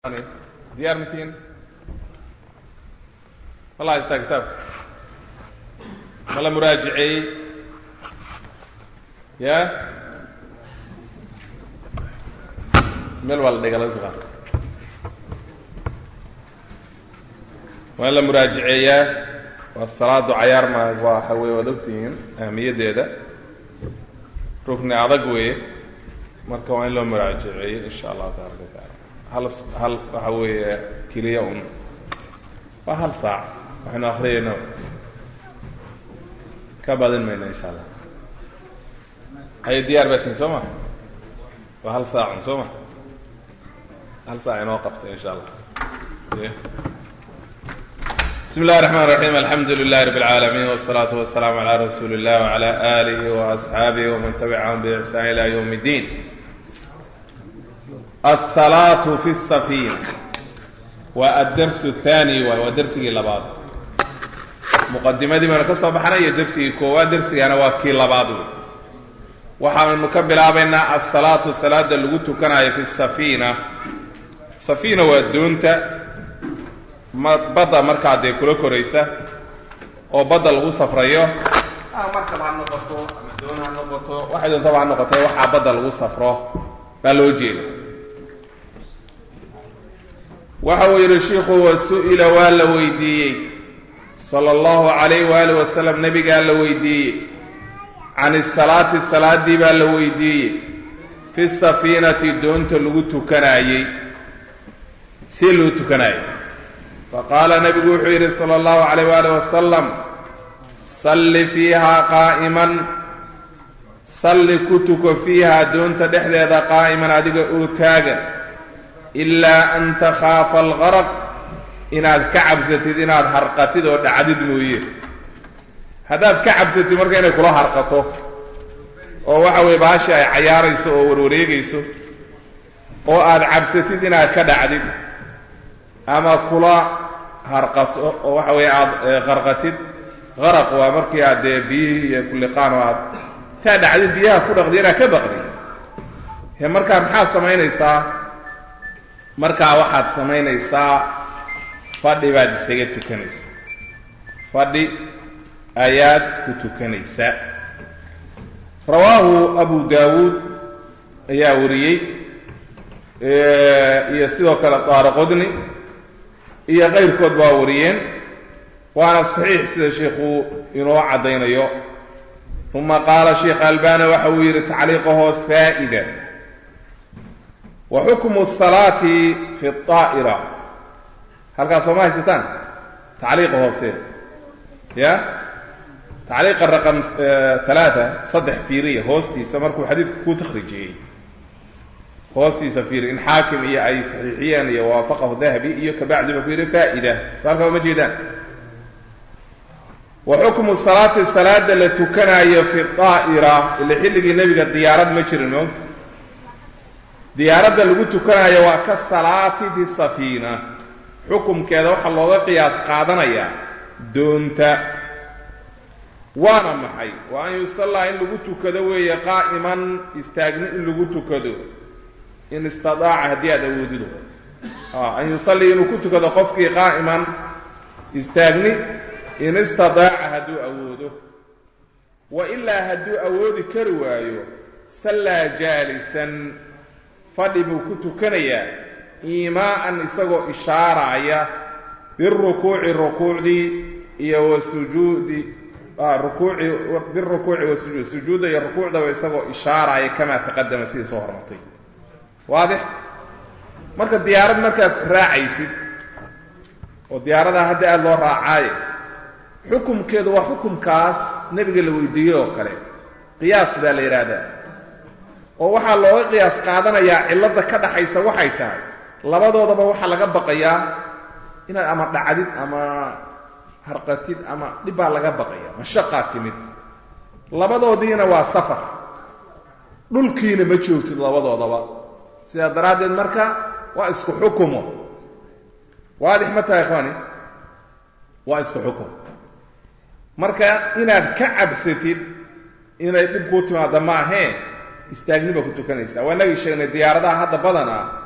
diyaar matiin wala haystaa kitaabka ma la muraajiceeyey ya meel waa la dhigala suqa waa in la muraajiceeyaa waa salaadu cayaar ma waa waxa weye waad ogtihiin ahamiyaddeeda rukni adag weeye marka waa in loo muraajiceeyo insha allahu tabaraka wataala hal hal waxa weeye keliya un waa hal saac waxaynu akriyayna ka badin mayna insha allah hayo diyaar baa tihin soo ma waa hal saacun soo ma hal saac inoo qabta insha allah bismi اllahi الرحman الرaحيم alxamdu لlah رb العaalمين والصlaaة والسلام عlى رasuuli الlah وعlى آlih وأصxaabih وman تبعhm بإحsان إlى yوم الdin الصلاaة في السفينة waa الdرس الثاني waay waa dersigii labaad مqadimadii baynu ka soo baxnay iyo dersigii koowaad dersigana waa kii labaad wey waxaanu ka bilaabaynaa الصلاaةu salaada lagu tukanayo في السفينة سفينة waa doonta badda markaa dee kula koraysa oo badda lagu safrayo markaba ha noqoto ama doon ha noqoto waxay doontaba ha noqoto waxaa badda lagu safro baa loo jeeda waxa uu yidhi shiikhu wa su-ila waa la weydiiyey sala allahu calayh waali wasalam nebigaa la weydiiyey can isalaati salaadii baa la weydiiyey fi safiinati doonta lagu tukanaayey si loo tukanaayey faqaala nebigu wuxuu yidhi sala allahu calayh waali wasalam salli fiihaa qaa'iman salli ku tuko fiihaa doonta dhexdeeda qaa'iman adiga oo taagan ilaa an takhaafa algaraq inaad ka cabsatid inaad harqatid oo dhacdid mooye haddaad ka cabsatid marka inay kula harqato oo waxa weye baashi ay cayaarayso oo warwareegayso oo aad cabsatid inaad ka dhacdid ama kula harqato oo waxa weeye aada qarqatid qaraq waa markii aad dee biyihii iyo kulliqaan oo aad taa dhacdid biyaha ku dhaqdi inaad ka baqdi he markaa maxaad samaynaysaa markaa waxaad samaynaysaa fadhi baad isaga tukanaysaa fadhi ayaad ku tukanaysaa rawaahu abu daawuud ayaa wariyey iyo sidoo kale daaraqodni iyo kayrkood baa wariyeen waana saxiix sida sheikhu inoo caddaynayo uma qaala sheikh albani waxa uu yidhi tacliiqa hoos faa'ida wa xukmu salaati fi aa'ira halkaas sooma haysataan tacliiqa hoose ya tacliiqa raqam talaata saddex fiiriya hoostiisa markuu xadiidka ku takhrijiyey hoostiisa fiiri in xaakim iyo ay saxiixiyeen iyo waafaqahu dahabi iyo kabacdi wuxuu ku yidhi faa'ida so halkaa uma jeedaan wa xukmu salaati salaada la tukanaayo fi aa'ira ila xilligii nebiga diyaarad ma jirin moogta diyaaradda lagu tukanaayo waa ka salaati fi safiina xukumkeeda waxaa looga qiyaas qaadanayaa doonta waana maxay wa an yusallaa in lagu tukado weeye qaa'iman istaagni in lagu tukado in istidaaca haddii aad awoodido an yusallii inuu ku tukado qofkii qaa'iman istaagni in istidaaca hadduu awoodo wa ilaa hadduu awoodi kari waayo sallaa jaalisan fadhi buu ku tukanayaa iimaa'an isagoo ishaaraya birukuuci rukuucdii iyo wa sujuudi rukuuci birukuuci wa sujuud sujuudda iyo rukuucdaba isagoo ishaaraya kamaa taqadama sidii soo hormartay waadix marka diyaarad markaad raacaysid oo diyaaradaa hadda aada loo raacaaye xukumkeedu waa xukumkaas nebiga la weydiiyey oo kale qiyaas baa la yidhaahdaa oo waxaa looga qiyaas qaadanayaa cilladda ka dhaxaysa waxay tahay labadoodaba waxaa laga baqayaa inaad ama dhacdid ama harqatid ama dhib baa laga baqaya mashaqaa timid labadoodiina waa safar dhulkiina ma joogtid labadoodaba sidaa daraaddeed marka waa isku xukumo waadix ma tahay ikhwaani waa isku xukum marka inaad ka cabsatid inay dhib kuu timaado ma ahee istaagni baa ku tukanaysaa waa inagii sheegnay diyaaradaha hadda badan ah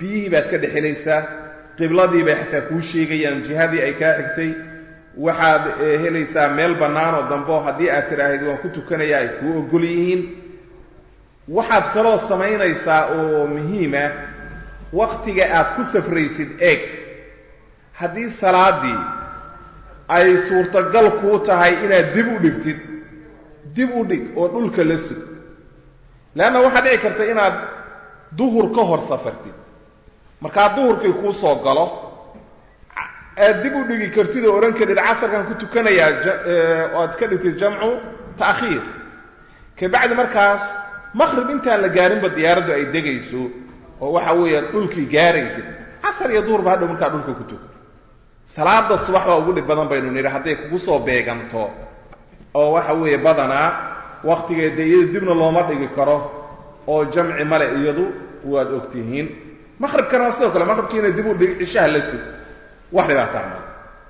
biyihii baad ka dhexelaysaa qibladii bay xataa kuu sheegayaan jihadii ay kaa xigtay waxaad helaysaa meel bannaan oo dambe oo haddii aad tidhaahid waan ku tukanaya ay kuu ogol yihiin waxaad kaloo samaynaysaa oo muhiima wakhtiga aad ku safraysid eeg haddii salaaddii ay suurtagal kuu tahay inaad dib u dhigtid dib u dhig oo dhulka la sug leanna waxaa dhici karta inaad duhur ka hor safartid markaa duhurkii kuu soo galo aad dib u dhigi kartid oo odhan karid casarkan ku tukanayaa oo aad ka dhigtid jamcu ta'khiir kabacdi markaas maqrib intaan la gaarinba diyaaraddu ay degayso oo waxa weeye dhulkii gaaraysid casar iyo duhurba hadhow markaa dhulka ku tuko salaada subax baa ugu dhib badan baynu nidhi hadday kugu soo beeganto oo waxa weeye badanaa wakhtigeeda iyada dibna looma dhigi karo oo jamci male iyadu waad ogtihiin maqribkana waa sidoo kale maqribkiina dib u dhig cishaha la sig wax dhibaataa ma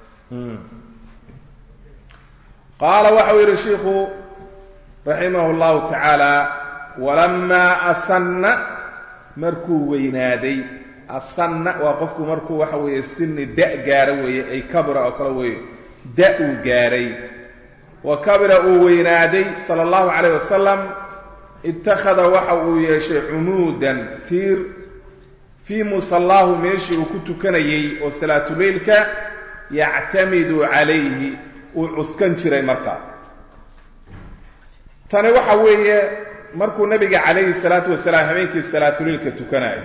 qaala waxau yidhi shiikhu raximah اllahu tacaala walamaa asanna markuu weynaaday asanna waa qofku markuu waxa weeye sini da' gaaro weeye ay kabira oo kale weeye da' uu gaaray wa kabira uu weynaaday sala allahu calayh wasalam ittakhada waxa uu yeeshay cumuudan tiir fii musallaahu meeshii uu ku tukanayey oo salaatuleylka yactamidu calayhi uu cuskan jiray markaa tani waxa weeye markuu nabiga calayhi salaatu wasalaam habeenkii salaatuleylka tukanayo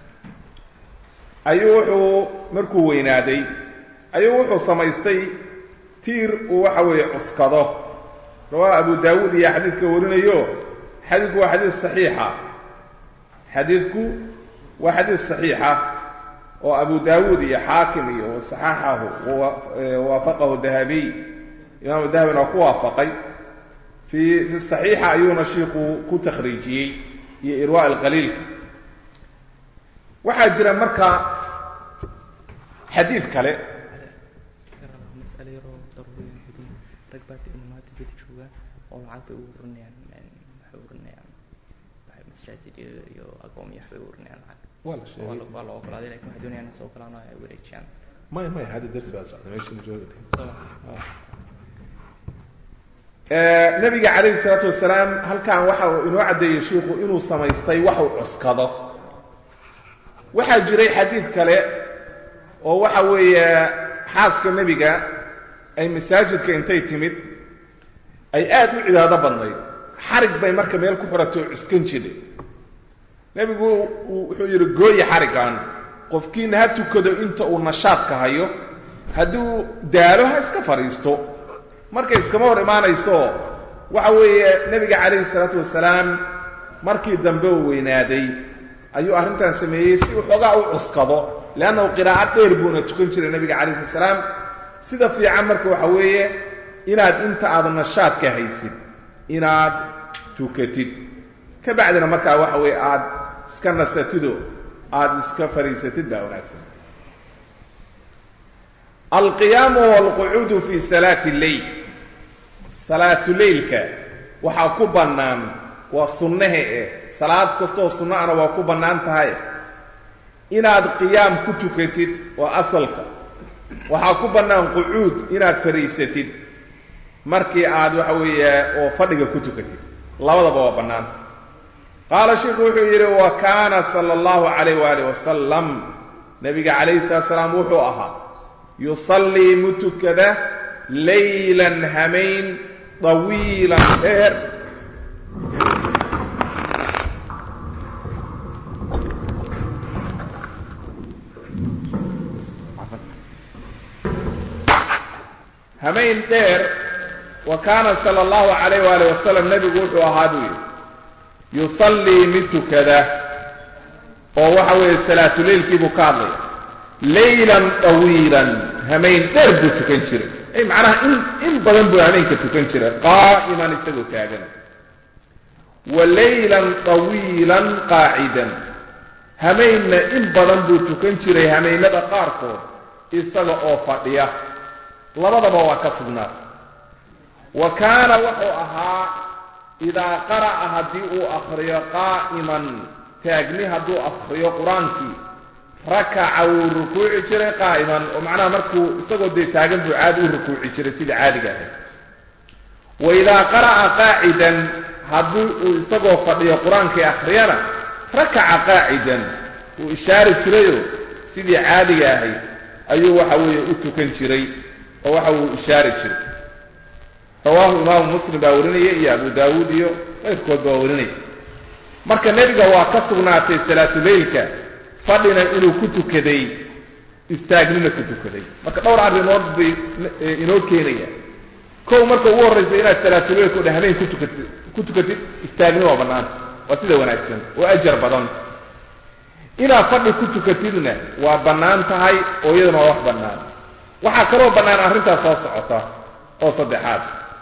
ayuu wuxuu markuu weynaaday ayuu wuxuu samaystay tiir uu waxa weeye cuskado rawaa abu daawuud iyo xadiidka warinayo xadiidku waa xadiid saxiixa xadiidku waa xadiid saxiixa oo abu daawuud iyo xaakim iyo saxaxahu waafaqahu dahabiy imaamu dahabina waa ku waafaqay fi fi saxiixa ayuuna shiiku ku takhriijiyey iyo irwa alqaliilka waxaa jira marka xadiid kale mas'alo yaroo daruuriya xuduud rag baa ka imaamaada bedi jooga oo lacag bay u ururinayaan waxay ururinayaan waxay masaajid iyo iyo agoomyo waxbay u ururinayaan lacag waa la waa sheegay la- waa la ogolaaday lakin waxay doonayaan in soo galaan oo ay wareejiyaan maya maya hadda darsi baa socda meesha jooga nabiga calayhi salaatu wasalaam halkan waxa uu inoo caddeeyey shiikhu inuu samaystay wax uu cuskado waxaa jiray xadiid kale oo waxa weeye xaaska nebiga ay masaajidka intay timid ay aad u cibaado badnayd xarig bay marka meel ku xiratay oo cuskan jiray nebigu uu- wuxuu yidhi gooya xariggan qofkiina ha tukado inta uu nashaadka hayo hadduu daalo ha iska fadhiisto marka iskama hor imaanayso waxa weeye nebiga calayhi salaatu wasalaam markii dambe uu weynaaday ayuu arrintan sameeyey si uu xoogaa u cuskado leannahu qiraa'ad dheer buuna tukan jiray nebiga calayhi salatu wasalaam sida fiican marka waxa weeye inaad inta aad nashaadka haysid inaad tukatid ka bacdina markaa waxa weeye aad iska nasatido aad iska fadhiisatid baa wanaagsan alqiyaamu walqucuudu fi salaati lleyl salaatuleylka waxaa ku bannaan waa sunnahe eh salaad kastoo sunno ana waa ku bannaan tahay inaad qiyaam ku tukatid waa asalka waxaa ku bannaan qucuud inaad fadhiisatid markii aad waxa weeye oo fadhiga ku tukatid labadaba waa bannaanta qaala sheikhu wuxuu yidhi wa kaana sala allahu calayh waali wasalam nabiga calayhi salatu salaam wuxuu ahaa yusallii mutukada laylan hamayn طawiilan dheer hamayn dheer wa kaana sala allahu calayh waali wasalam nebigu wuxuu ahaa buu yidhi yusallii mid tukada oo waxa weeye salaatuleylkii buu ka hadlaya laylan طawiilan hamayn dheer buu tukan jiray ay macnaha in in badan buu hameenka tukan jiray qaa'iman isagoo taagan wa laylan طawiilan qaacidan hamaynna in badan buu tukan jiray hamaynada qaarkood isaga oo fadhiya labadaba waa ka sugnaa wa kaana wuxuu ahaa idaa qara'a haddii uu akhriyo qaa'iman taagni hadduu akhriyo qur-aankii rakaca wuu rukuuci jiray qaa'iman oo macnaha markuu isagoo dee taagan buu caadi u rukuuci jiray sidii caadiga ahayd wa idaa qara'a qaacidan haddii uu isagoo fadhiyo qur-aankii akhriyana rakaca qaacidan wuu ishaari jirayoo sidii caadiga ahayd ayuu waxa weeye u tukan jiray oo waxa uu ishaari jiray rawaahu imaamu muslim baa warinaya iyo abu daawuud iyo qayrkood baa warinaya marka nebiga waa ka sugnaatay salaatuleylka fadhina inuu ku tukaday istaagnina ku tukaday marka dhowr arrimood bay inoo keenayaan kow marka ugu horraysa inaad salaatuleylka o dhan habeen kutukatid ku tukatid istaagni waa bannaanta waa sida wanaagsan oo ajar badan inaad fadhi ku tukatidna waa bannaan tahay oo iyaduna waa wax bannaan waxaa kaloo bannaan arrintaas soo socota oo saddexaad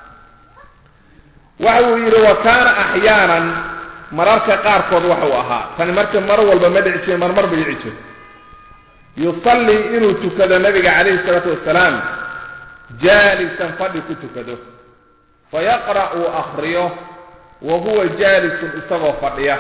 waxa uu yidhi wa kaana axyaanan mararka qaarkood waxuu ahaa tani marka mar walba ma dhici jire marmar bay dhici jirta yusallii inuu tukado nabiga calayhi isalaatu wasalaam jaalisan fadhi ku tukado fayaqra' uu akhriyo wa huwa jaalisun isagoo fadhiya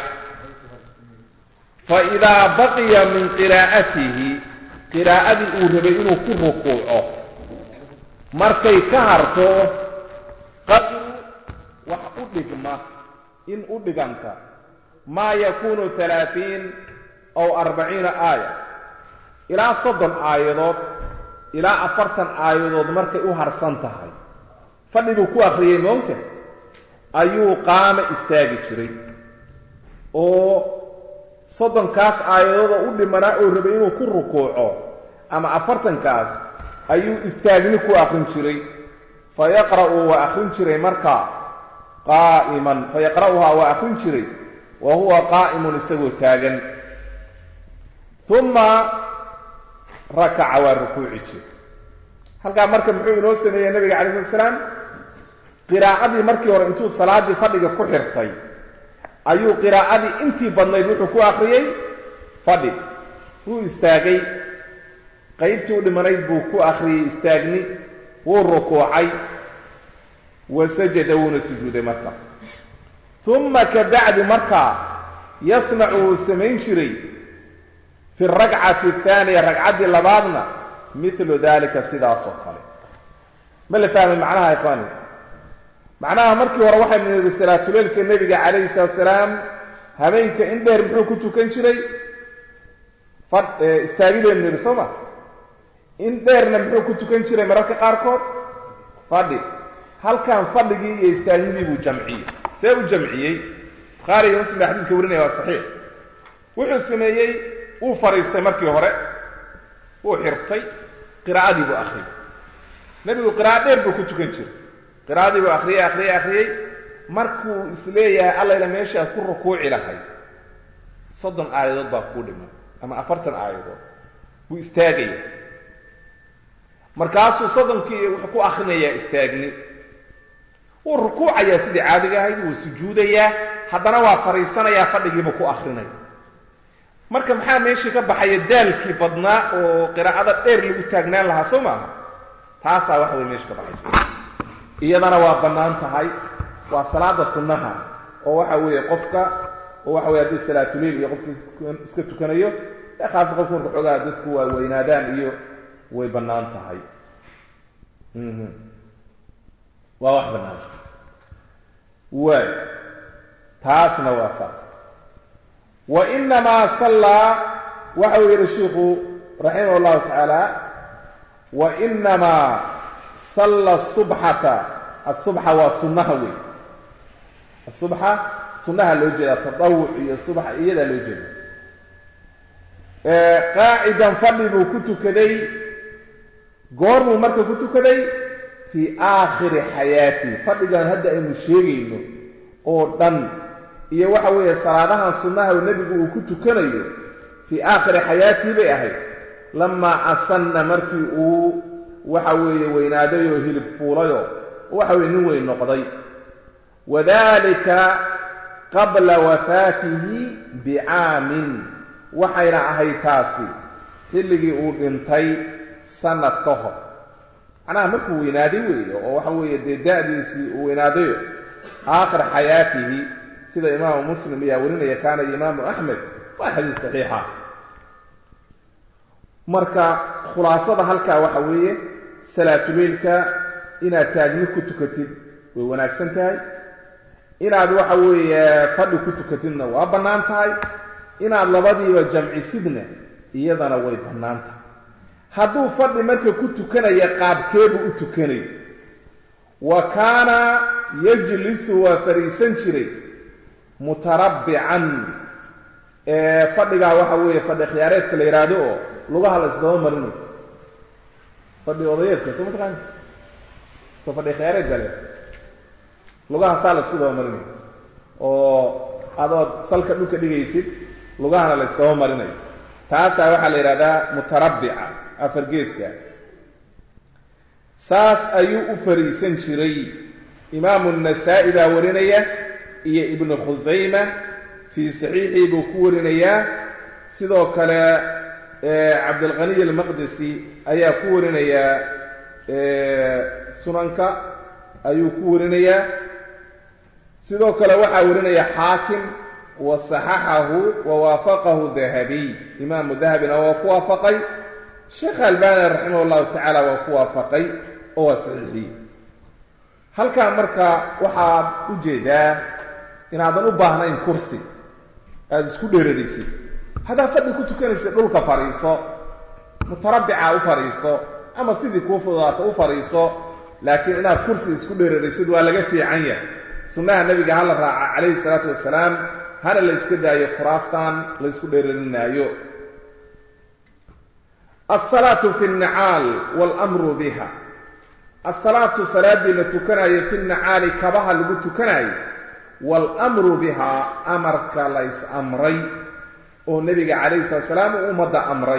fa idaa baqiya min qiraa'atihi qiraa'adii uu rabay inuu ku rukuuco markay ka harto qadru wax u dhigma in u dhiganta maa yakuunu alaatiin aw arbaciina aaya ilaa soddon aayadood ilaa afartan aayadood markay u harsan tahay fadhiguu ku akhriyey moogta ayuu qaama istaagi jiray oo soddonkaas aayadooda u dhimanaa oo rabay inuu ku rukuuco ama afartankaas ayuu istaagni ku akhrin jiray fa yaqra'u waa akhrin jiray markaa qaa'iman fa yaqra'uhaa waa akhrin jiray wa huwa qaa'imun isagoo taagan uma rakaca waa rukuuci jiray halkaa marka muxuu inoo sameeyey nabiga calayi slat salaam qiraa'adii markii hore intuu salaaddii fadhiga ku xirtay ayuu qiraa'adii intii badnayd wuxuu ku akhriyey fadhi wuu istaagay qaybtii u dhimanayd buu ku akhriyey istaagni wuu rukuucay wa sajada wuuna sujuuday marka uma ka bacdi markaa yasnacu wuu samayn jiray fi alrakcati athaaniya ragcaddii labaadna milu dalika sidaasoo kale ma la fahmay macnaha ikhwaani macnaha markii hore waxaynu nidhi salaatuleylka nebiga calayhi salaatu salaam habeenka in dheer muxuu ku tukan jiray istaagidaynu nidhi soo ma in dheerna muxuu ku tukan jiray mararka qaarkood fadhi halkan fadhigii iyo istaagnidii buu jamciyey see u jamciyey bukhaari iyo muslim baa xadiidka warinaya waa saxiix wuxuu sameeyey wuu fadhiistay markii hore wuu xirtay qiraa'adii buu akhriyey nebigu qira'a dheer buu ku tukan jiray qiraa'adii buu akhriyey akhriyey akhriyey markuu isleeyahay allayla meeshaad ku rukuuci lahayd soddon aayadood baa kuu dhiman ama afartan aayadood buu istaagaya markaasuu soddonkii wuxuu ku akhrinayaa istaagni wuu rukuucayaa sidii caadiga ahayd wuu sujuudayaa haddana waa fadhiisanayaa fadhigiibuu ku akrinaya marka maxaa meeshii ka baxaya daalkii badnaa oo qiraa'ada dheer lagu taagnaan lahaa soo maaha taasaa waxa way meesha ka baxaysa iyadana waa bannaan tahay waa salaada sunnaha oo waxa weeye qofka oo waxa weye haddii salaatuleil iyo qofka iska tukanayo ee khaasa qofka marka xoogaa dadku waa weynaadaan iyo way bannaan tahay waa wax bannaan waay taasna waa saas wa inamaa sallaa waxa uu yidhi shiikhu raximah llahu tacaala wa inamaa salla subxata asubxa waa sunnaha wey asubxa sunnaha loo jeedaa tadawuc iyo subxa iyadaa loo jeeda qaacidan fadhi buu ku tukaday goormuu marka ku tukaday fii aakhiri xayaatihi fadhigan hadda aynu sheegayno oo dhan iyo waxa weeye salaadahan sunnaha nebigu uu ku tukanayo fii aakhiri xayaatihi bay ahayd lamaa asanna markii uu waxa weeye weynaaday oo hilib fuulayo waxa weye nin weyn noqday wadalika qabla wafaatihi bicaamin waxayna ahayd taasi xilligii uu dhintay sanad ka hor macnaha markuu weynaaday weeye oo waxa weeye dee da'diisii uu weynaadayo aakhir xayaatihi sida imaamu muslim ayaa warinaya kaana imaamu axmed waa xadiis saxiixa marka khulaasada halkaa waxa weeye salaatuleylka inaad taagni ku tukatid way wanaagsan tahay inaad waxa weeye fadhi ku tukatidna waa bannaan tahay inaad labadiiba jamcisidna iyadana way bannaan tahay hadduu fadhi marka ku tukanaya qaabkeebu u tukanayo wa kaana yajlisu waa fariisan jiray mutarabbican fadhigaa waxa weeye fadhi khiyaareedka la yidhaahdo oo lugaha la isdaba marinayo fadhi odayeedka soo mataqaani soo fadhi khiyaareed baa le lugaha saa la isku daba marinayo oo adood salka dhulka dhigaysid lugahana la isdaba marinayo taasaa waxaa la yidhahdaa mutarabbica afar geeska saas ayuu u fariisan jiray imaamu nasaa-i baa warinaya iyo ibnu khusayma fii saxiixii buu ku warinayaa sidoo kale cabdilqaniy almaqdisi ayaa ku warinayaa sunanka ayuu ku warinayaa sidoo kale waxaa warinaya xaakim wa saxaxahu wa waafaqahu dahabiy imaamu dahabina waa ku waafaqay sheekh albani raximah llahu tacaala waa ku waafaqay oo waa saxiixiyey halkaa marka waxaad u jeedaa inaadan u baahnayn kursi aada isku dheeradaysid haddaad fadhi ku tukanaysid dhulka fadhiiso mutarabbica u fadhiiso ama sidii kuu fududaato u fadhiiso laakiin inaad kursi isku dheeradaysid waa laga fiican yahay sunnaha nebiga hala raaca calayhi salaatu wasalaam hana la iska daayo kuraastan la ysku dheerarinaayo alsalaatu fi nnacaal waalamru biha alsalaatu salaaddii la tukanayo fi nnacaali kabaha lagu tukanayo waalamru bihaa amarka la ys amray oo nebiga calayhi salatu salaam uu ummadda amray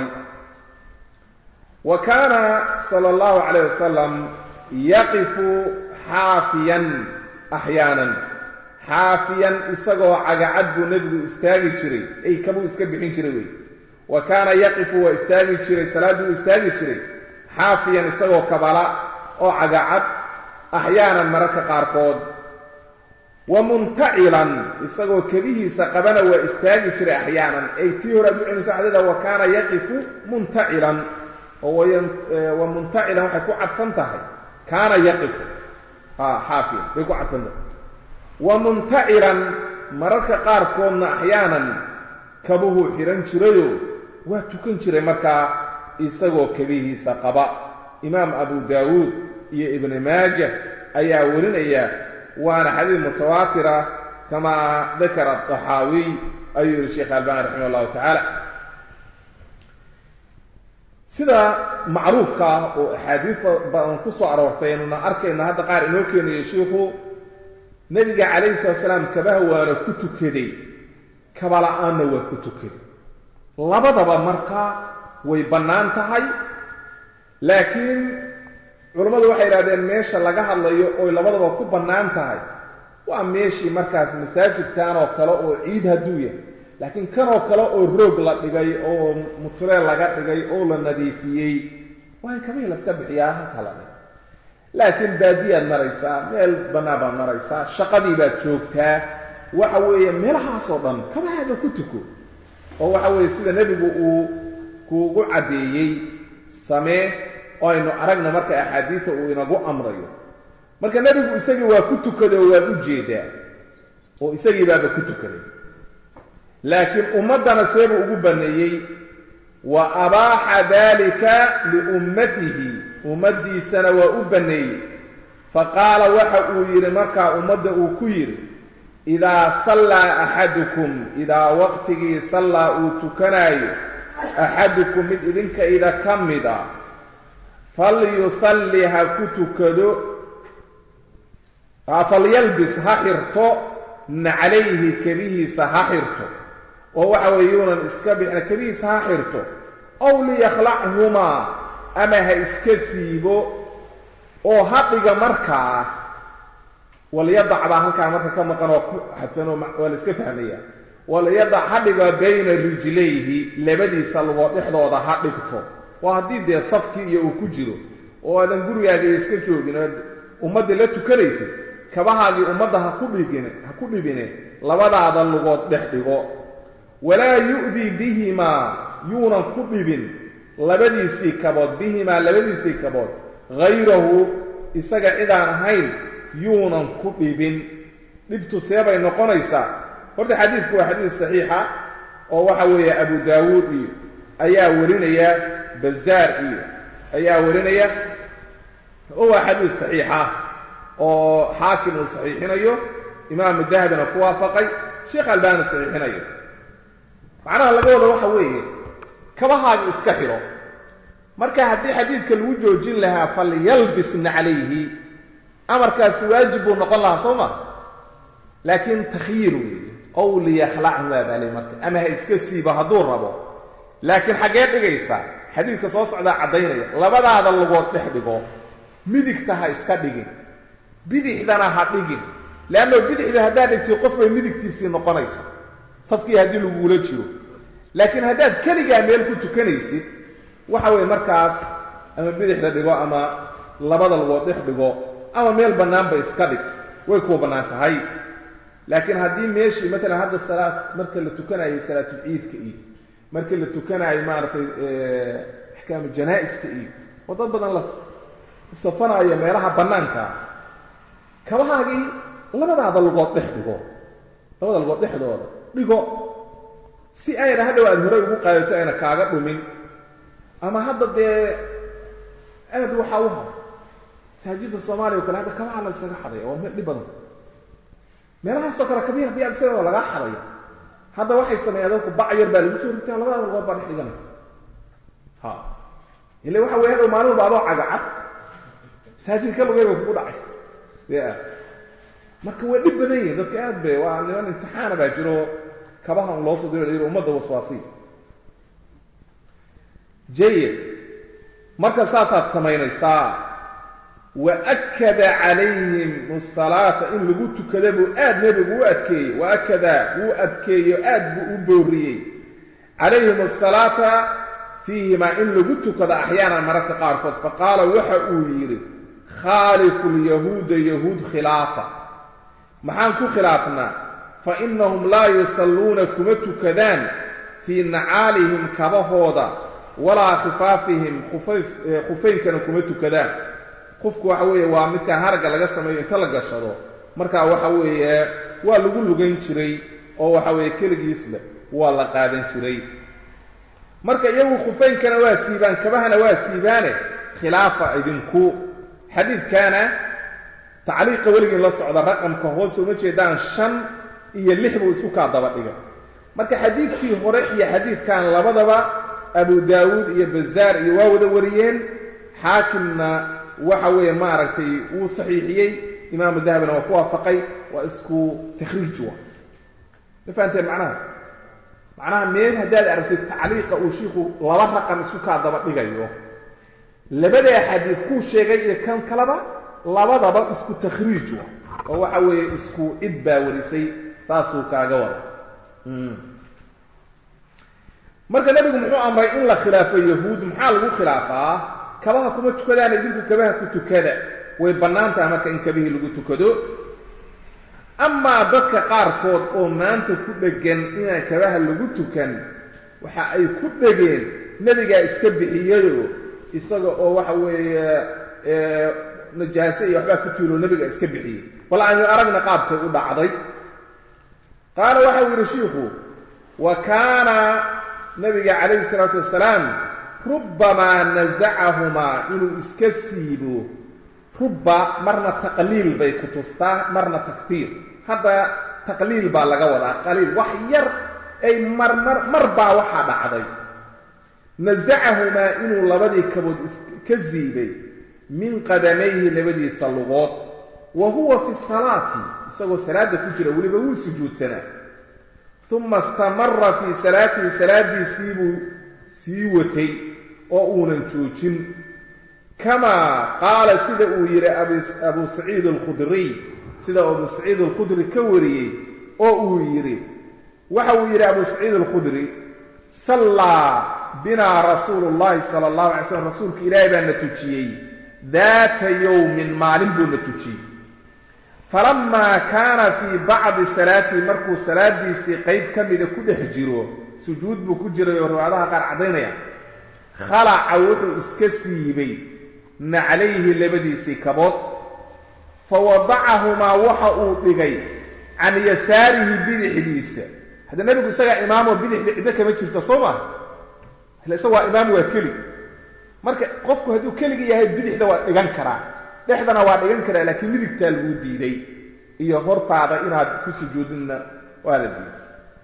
wa kaana sala allahu calayh wasalam yaqifu xaafiyan axyaanan xaafiyan isagoo cagacad buu nebigu istaagi jiray ay kabuu iska bixin jiray wey wa kaana yaqifu waa istaagi jiray salaadduu istaagi jiray xaafiyan isagoo kabala oo cagacad axyaanan mararka qaarkood wa muntacilan isagoo kebihiisa qabana waa istaagi jiray axyaanan ay tii hore ad u celinayso xadida wa kaana yaqifu muntacilan oo wa muntacilan waxay ku cadfan tahay kaana yaqifu xaafiyan bay ku cadfan tahay wa muntacilan mararka qaarkoodna axyaanan kabuhuu xidhan jirayoo waa tukan jiray markaa isagoo kebihiisa qaba imaam abu daawuud iyo ibni maaja ayaa warinaya waana xadiid mutawaatira kamaa dakara adaxaawiy ayuu yihi sheekh albani raximah allahu tacaala sida macruufka ah oo axaadiid badan ku soo aroortay aynuna arkayna hadda qaar inoo keenayo shiikhu nebiga calayhi salatu salaam kabaha waana ku tukaday kabala-aanna waa ku tukaday labadaba markaa way bannaan tahay laakiin culammadu waxay idhahdeen meesha laga hadlayo oy labadaba ku bannaan tahay waa meeshii markaas masaajidkan oo kale oo ciid hadduu yahay laakiin kanoo kale oo roog la dhigay oo mutureel laga dhigay oo la nadiifiyey waay kabihii laska bixiyaa halkala laakiin baadiyaad maraysaa meel bannaan baad maraysaa shaqadii baad joogtaa waxa weeye meelahaasoo dhan kabahaada ku tuko oo waxa weeye sida nebigu uu kuugu caddeeyey samee oo aynu aragna marka axaadiidta uu inagu amrayo marka nebigu isagii waa ku tukaday oo waad u jeedaa oo isagii baaba ku tukaday laakiin ummaddana seebuu ugu banneeyey wa abaaxa dalika liummatihi ummaddiisana waa u banneeyey fa qaala waxa uu yidhi markaa ummadda uu ku yidhi idaa sallaa axadukum idaa waqtigii sallaa uu tukanaayo axadukum mid idinka ida ka mida falyusalli ha ku tukado falyalbis ha xirto naclayhi kebihiisa ha xirto oo waxa weeye yuunan iska bixina kebihiisa ha xirto ow liyakhlachumaa ama ha iska siibo oo ha dhiga markaa walyadac baa halkaa marka ka maqan oo ku xadfan oo waa la iska fahmaya walyadac ha dhiga bayna rijlayhi labadiisa lugood dhexdooda ha dhigto waa haddii dee safkii iyo uu ku jiro oo aadan gurigaaga iska joogin oo ummaddii la tukanaysid kabahaagii ummadda ha ku dhigine ha ku dhibine labadaada lugood dhex dhigo walaa yu'dii bihimaa yuunan ku dhibin labadiisii kabood bihimaa labadiisii kabood hayrahu isaga cidaan ahayn yuunan ku dhibin dhibtu seebay noqonaysaa horta xadiidku waa xadiid saxiixa oo waxa weeye abu daawuud iyo ayaa warinaya bazaar iyo ayaa warinaya oo waa xadiid saxiixa oo xaakim uu saxiixinayo imaamu dahabina ku waafaqay sheekh albaani saxiixinayo macnaha laga wada waxa weeye kabahaaga iska xidho marka haddii xadiidka lagu joojin lahaa falyalbisna calayhi amarkaasi waajib buu noqon lahaa soo ma laakiin takhyiir weeye ow liyakhlachumaa baaley marka ama ha iska siibo hadduu rabo laakiin xaggee dhigaysaa xadiidka soo socdaa caddaynaya labadaada lugood dhex dhigo midigta ha iska dhigin bidixdana ha dhigin leanno bidixda haddaad dhigtay qof bay midigtiisii noqonaysa safkii haddii lagugula jiro laakiin haddaad keligaa meel ku tukanaysid waxa weeye markaas ama bidixda dhigo ama labada lugood dhex dhigo ama meel bannaanba iska dhig way kuu bannaan tahay laakiin haddii meeshii matalan hadda salaad marka la tukanayay salaatulciidka iyo marka la tukanaayo maaragtay axkaamu janaa-iska iyo oo dad badan la safanaayo meelaha bannaankaa kabahaagii labadaada lugood dhex dhigo labada lugood dhexdooda dhigo si ayna hadhow aada horey ugu qaadato ayna kaaga dhumin ama hadda dee aad waxaa u haro masaajidda soomaaliya o kale hadda kabaha la isaga xadaya waa meel dhib badan meelahaasoo kale kabihi hadii aad isaga lagaa xadaya hadda waxay sameeyaan dadku bac yar baa lagu soo ritaa labada lugood baa dhex dhiganaysa ha ile waxa weya hadhow maalin walba adoo cagacad masaajidka lugay ba kugu dhacay ya marka waa dhib badan yihin dadka aad be waa niman imtixaana baa jiro kabaha un loo soo diro la ummadda waswaasiya jayid marka saasaad samaynaysaa wa akada calayhim asalaata in lagu tukada buu aad nebigu u adkeeyey wa akada wuu adkeeyo aad buu u booriyey calayhim asalaata fiihimaa in lagu tukado axyaanan mararka qaarkood faqaala waxa uu yidhi khaalifu lyahuuda yahuud khilaafa maxaan ku khilaafnaa fa inahum laa yusalluuna kuma tukadaan fii nacaalihim kabahooda walaa khifaafihim khufaynkana kuma tukadaan qofku waxa weeye waa midkaa haragga laga sameeyo inta la gashado markaa waxa weeye waa lagu lugan jiray oo waxa weeye keligiisle waa la qaadan jiray marka iyagu khufaynkana waa siibaan kabahana waa siibaane khilaafa idinku xadiidkaana tacliiqa weligiin la socda raqamka hoose uma jeedaan shan iyo lix buu isku kaa daba dhigay marka xadiidkii hore iyo xadiidkan labadaba abu daawuud iyo bazaar iyo waa wada wariyeen xaakimna waxa weeye maaragtay wuu saxiixiyey imaamu dahabina waa ku waafaqay waa isku takhriij wa ma fahanteen macnaha macnaha meel haddaad aragtid tacliiqa uu shiiku laba raqam isku kaa daba dhigayo labadaa xadiid kuu sheegay iyo kan kaleba labadaba isku takhriij wa oo waxa weeye isku cid baa warisay saasuu kaaga wada marka nebigu muxuu amray in la khilaafo yahuud maxaa lagu khilaafaa kabaha kuma tukadaan idinku kabaha ku tukada way bannaan tahay marka in kabihii lagu tukado amaa dadka qaarkood oo maanta ku dhegan inaan kabaha lagu tukan waxa ay ku dhegeen nebigaa iska bixiyado isaga oo waxa weeye najaase iyo waxbaa ku tuulo nebiga iska bixiyey bal aynu aragna qaabkay u dhacday qaala waxau yidhi shiikhu wa kaana nabiga calayhi salaatu wasalaam rubbamaa nasacahumaa inuu iska siibo rubba marna taqliil bay ku tustaa marna takfiir hadda taqliil baa laga wadaa qaliil wax yar ay marmar mar baa waxaa dhacday nasacahumaa inuu labadii kabood ka siibay min qadamayhi labadiisa lugood wa huwa fi salaati isagoo salaadda ku jira weliba wuu sujuudsanaa uma istamara fii salaatihi salaadiisii buu sii watay oo uunan joojin kamaa qaala sida uu yidhi abu saciid alkhudriy sida abu saciid alkhudri ka wariyey oo uu yidhi waxa uu yidhi abu saciid alkhudri sallaa binaa rasuulu llahi sala allahu alay slam rasuulka ilaahay baa na tujiyey daata yowmin maalin buu na tujiyey falamaa kaana fii bacdi salaatii markuu salaadiisii qayb ka mida ku dhex jiro sujuud buu ku jiray oo riwaayadaha qaar caddaynaya khalaca wuxuu iska siibay naclayhi labadiisii kabood fa wadacahumaa waxa uu dhigay can yasaarihi bidixdiisa hadda nebigu isagaa imaamoo bidixda ciddo kama jirto soo maa ila isaga waa imaam waa kelig marka qofku hadduu keligi yahay bidixda waa dhigan karaa dhexdana waa dhigan karaa laakiin midigtaa laguu diiday iyo hortaada inaad ku sujuudinna waa la diiday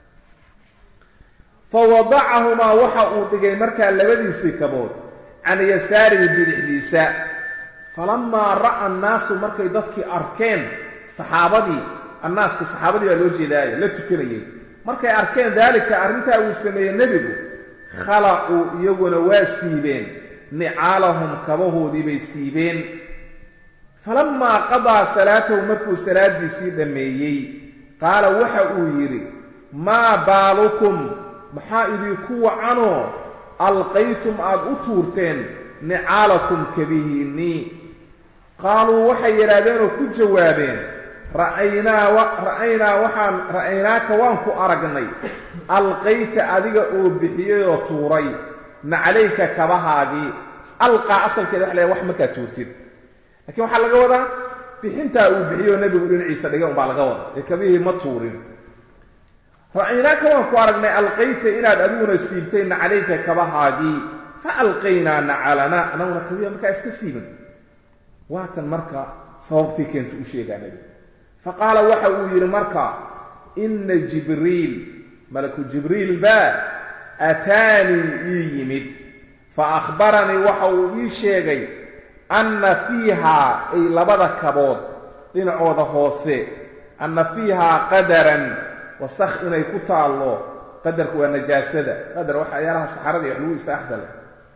fa wadacahumaa waxa uu dhigay markaa labadiisii kabood can yasaarihi bidixdiisa falamaa ra'a annaasu markay dadkii arkeen saxaabadii annaaska saxaabadii baa loo jeedaayo la tukanayay markay arkeen daalika arrintaa uu sameeyey nebigu khalacuu iyaguna waa siibeen nicaalahum kabahoodii bay siibeen falamaa qadaa salaatahu markuu salaadiisii dhammeeyey qaala waxa uu yidhi maa baalukum maxaa idinku wacanoo alqaytum aad u tuurteen nicaalakum kabihiinnii qaaluu waxay yidhaahdeenoo ku jawaabeen ra'aynaa ra'aynaa waxaan ra'aynaaka waan ku aragnay alqayta adiga oo bixiyayoo tuuray naclayka kabahaagii alqaa asalkeeda waxa la wax markaad tuurtid lakiin waxaa laga wadaa bixintaa uu bixiyoo nebigu dhinaciisa dhigay umbaa laga wada ee kabihii ma tuurin ra'aynaaka waan ku aragnay alqayta inaad adiguna siibtay naclayka kabahaagii fa alqaynaa nacalanaa anaguna kabiha markaa iska siibin waatan marka sababtii keenta u sheegaa nebigu fa qaala waxa uu yidhi marka inna jibriil malaku jibriil baa aataanii ii yimid fa akhbaranii waxa uu ii sheegay anna fiihaa ay labada kabood dhinacooda hoose anna fiihaa qadaran wasakh inay ku taallo qadarku waa najaasada qadar waxyaalaha saxarada iyo wax lagu istaaxsale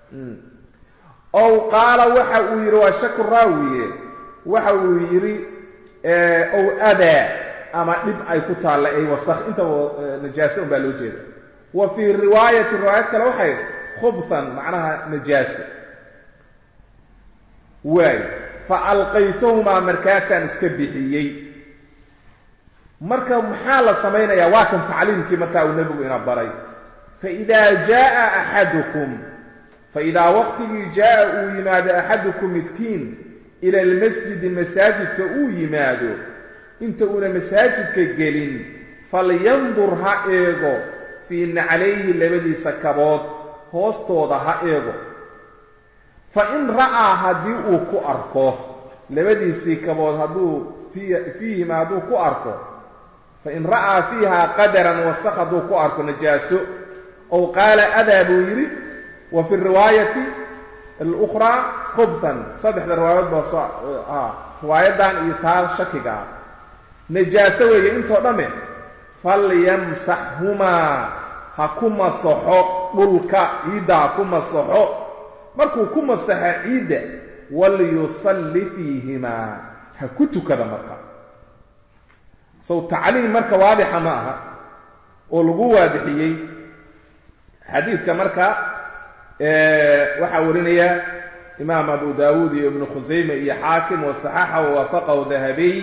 ow qaala waxa uu yidhi waa shaku raawiye waxa uu yidhi ow adaa ama dhib ay ku taalla ay wasakh intaba najaase un baa loo jeeda wa fii riwaayati riwaayad kale waxay khubtan macnaha najaaso waay fa alqaytahumaa markaasaan iska bixiyey marka maxaa la samaynayaa waa kan tacliimkii markaa uu nebigu ina baray faidaa jaaa axadukum faidaa waqtigii jaaa uu yimaado axadukum midkiin ila almasjidi masaajidka uu yimaado inta uuna masaajidka gelin falyandur ha eego fii naclayhi labadiisa kabood hoostooda ha eego fa in ra'aa haddii uu ku arko labadiisii kabood hadduu fiihima hadduu ku arko fain ra'aa fiiha qadaran wasaq hadduu ku arko najaaso ow qaala adaa buu yidhi wa fi riwaayati alukhraa khubtan saddexda riwaayadood baa soo riwaayadan iyo taa shakiga ah najaaso weeye intoo dhamme falyamsaxhumaa ha ku masaxo dhulka ciidda ha ku masaxo markuu ku masaxo ciidda walyusalli fiihimaa ha ku tukada marka sow tacliim marka waadixa ma aha oo lagu waadixiyey xadiidka marka waxaa warinaya imaam abu daawuud iyo ibnu khusayme iyo xaakim wasaxaxa wawaafaqahu dahabiy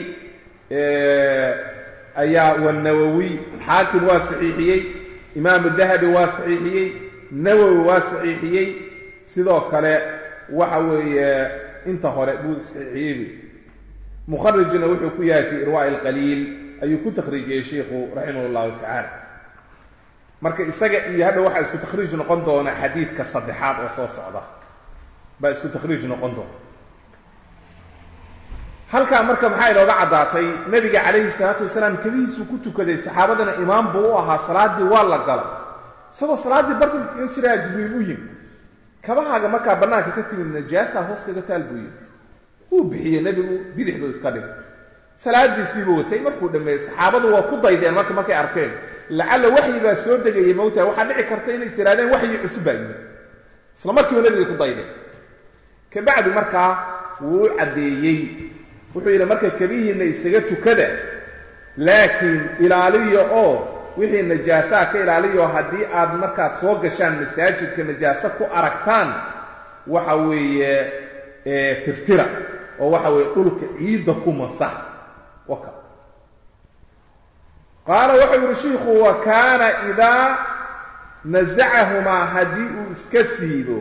ayaa wanawowi xaakim waa saxiixiyey imaamu dahabi waa saxiixiyey nawowi waa saxiixiyey sidoo kale waxa weeye inta hore buu saxiixiyey mukharijna wuxuu ku yahay fi irwaa'i alqaliil ayuu ku takhriijiyey sheikhu raximah llahu tacaala marka isaga iyo hadha waxaa isku takhriij noqon doona xadiidka saddexaad oo soo socda baa isku takhriij noqon doona halkaa marka maxaa inooga caddaatay nebiga calayhi salaatu wasalaam kabihiisuu ku tukaday saxaabadana imaam buu u ahaa salaaddii waa la galay isagoo salaaddii bartanka kaga jiraa jibriil u yimi kabahaaga markaa bannaanka ka timid najaasa hoos kaga taal buu yimi wuu bixiyey nebigu bidixduu iska dhigay salaadiisiibuu watay markuu dhammeeyey saxaabadu waa ku daydeen marka markay arkeen lacalla waxyi baa soo degayay mawtaa waxaa dhici karta inay is yidhahdeen waxyi cusub baa yimid isla markiiba nebiga ku daydeen kabacdi markaa wuu u caddeeyey wuxuu yidhi marka kabihiinna isaga tukada laakiin ilaaliya oo wixii najaasaa ka ilaaliyo haddii aad markaad soo gashaan masaajidka najaaso ku aragtaan waxa weeye tirtira oo waxa weeye dhulka ciidda ku masax waka qaala wuxuu yidhi shiikhu wa kaana idaa nasacahumaa haddii uu iska siibo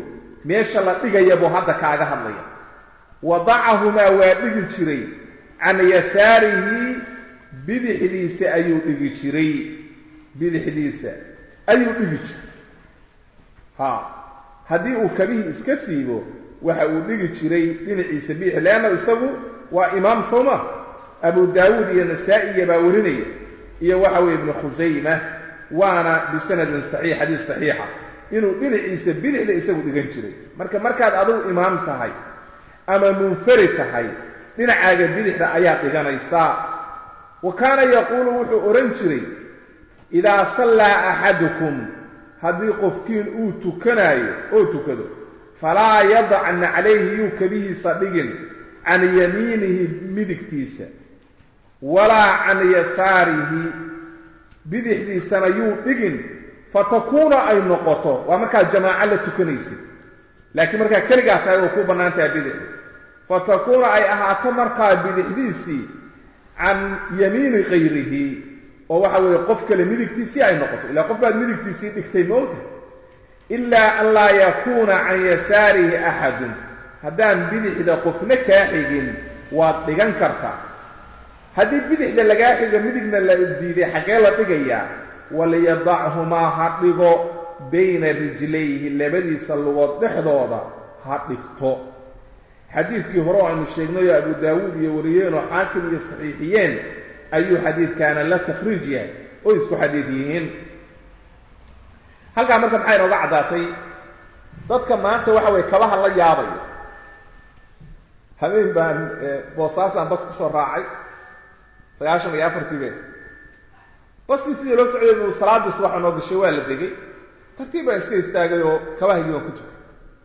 meesha la dhigaya buu hadda kaaga hadlaya wadacahumaa waa dhigi jiray can yasaarihi bidixdiisa ayuu dhigi jiray bidixdiisa ayuu dhigi jiray ha haddii uu kabihii iska siibo waxa uu dhigi jiray dhinaciisa bidix leanna isagu waa imaam sooma abu daawuud iyo nasaa-iya baa warinaya iyo waxa weeye ibnu khusayma waana bisanadin saxiix xadiis saxiixa inuu dhinaciisa bidixda isagu dhigan jiray marka markaad adigu imaam tahay ama munfarid tahay dhinacaaga bidixda ayaad dhiganaysaa wa kaana yaquulu wuxuu odhan jiray idaa sallaa axadukum haddii qofkiin uu tukanaayo oo tukado falaa yadacna calayhi yuu kabihiisa dhigin can yamiinihi midigtiisa walaa can yasaarihi bidixdiisana yuu dhigin fatakuuna ay noqoto waa markaad jamaaco la tukanaysid laakiin markaa keligaa tahay oo ku bannaan tahay bidixda fatakuuna ay ahaato markaa bidixdiisii can yamiini kayrihi oo waxa weeye qof kale midigtiisii ay noqoto ilaa qof baad midigtiisii dhigtay moogta ilaa an laa yakuuna can yasaarihi axadun haddaan bidixda qofna kaa xigin waad dhigan kartaa haddii bidixda lagaa xigo midigna la diiday xaggee la dhigayaa waliyadachumaa ha dhigo bayna rijlayhi labadiisa lugood dhexdooda ha dhigto xadiidkii hore oo aynu sheegnayoo abu daawuud iyo wariyeen oo xaakim iyo saxiixiyeen ayuu xadiidkaana la takhriij yahay oo isku xadiid yihiin halkaa marka maxay inooga caddaatay dadka maanta waxa weye kabaha la yaabaya habeen baan boosaasaan bas ka soo raacay sagaashan iyo afartii be baskii sidii loo socday buu salaadii subaxa noo gashay waa la degay tartiib baan iska istaagay oo kabahaygii baan ku tukay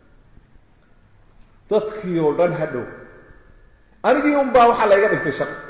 dadkii oo dhan hadhow anigii unbaa waxaa la iga dhigtay shaqo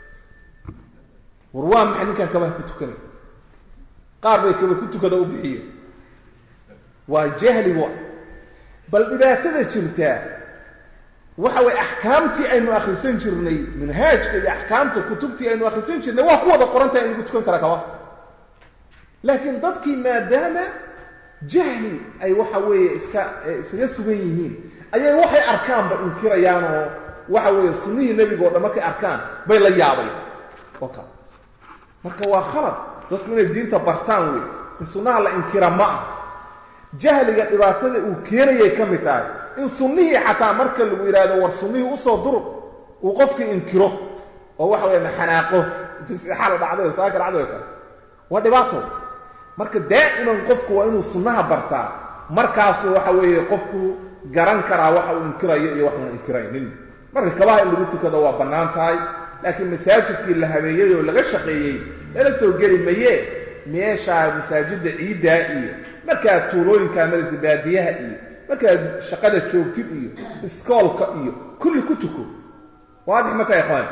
war waa maxay ninkaan kabaha ku tukanay qaar bay kaba ku tukada u bixiye waa jahligu bal dhibaatada jirtaa waxa weye axkaamtii aynu akhrisan jirnay manhaajka iyo axkaamta kutubtii aynu akhrisan jirnay waa ku wada qoranta in lagu tukan kara kaba laakiin dadkii maadaama jahli ay waxa weeye iska iskaga sugan yihiin ayay waxay arkaanba inkirayaan oo waxa weeye sunnihii nebiga o dhan markay arkaan bay la yaabay oo kale marka waa khalad dadku inay diinta bartaan wey in sunnaha la inkira ma ah jahliga dhibaatada uu keenayay ka mid tahay in sunnihii xataa marka lagu yidhaahdo war sunnihii usoo dur uu qofkii inkiro oo waxa weeye maxanaaqo xala dhacday saaka dhacday oo kale waa dhibaato marka daa'iman qofku waa inuu sunnaha bartaa markaasu waxa weeye qofku garan karaa waxa uu inkirayo iyo waxuuna inkiraynin marka kabaha in lagu tukado waa bannaan tahay laakiin masaajidkii la habeeyey oo laga shaqeeyey lala soo geli maye meeshaa masaajidda ciiddaa iyo markaad tuulooyinkaa madasa baadiyaha iyo markaad shaqada joogtid iyo iskoolka iyo kulli ku tuko waadix marka ikhwaan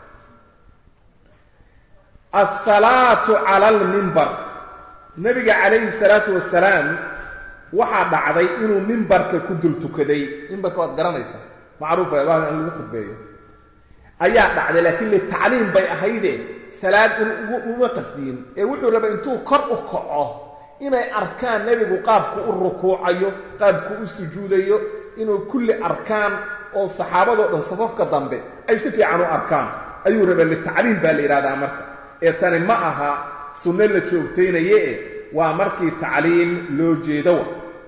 asalaatu cala almimbar nabiga calayhi salaatu wasalaam waxaa dhacday inuu mimbarka ku dul tukaday mimbarka waad garanaysaa macruufa allah in lagu khudbeeyo ayaa dhacday laakiin litacliim bay ahayde salaad in uma qasdiyin ee wuxuu rabay intuu kor u kaco inay arkaan nebigu qaabku u rukuucayo qaabku u sujuudayo inuu kulli arkaan oo saxaabadoo dhan safafka dambe ay si fiican u arkaan ayuu rabay litacliim baa la yidhahdaa marka ee tani ma aha sunno la joogtaynaye e waa markii tacliim loo jeedowa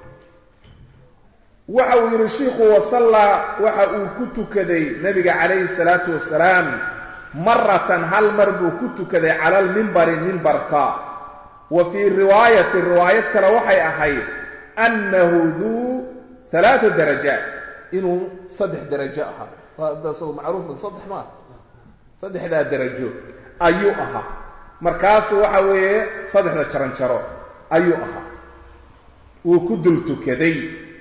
waxa uu yidhi shiikhu wasallaa waxa uu ku tukaday nebiga calayhi salaatu wasalaam maratan hal mar buu ku tukaday cala almimbari mimbarka wa fii riwaayati riwaayad kale waxay ahayd annahu duu alaaa darajaat inuu saddex darajo ahaa daasoo macruuf saddex maa saddexdaa darajo ayuu ahaa markaasu waxa weeye saddexda jaranjaro ayuu ahaa wuu ku dul tukaday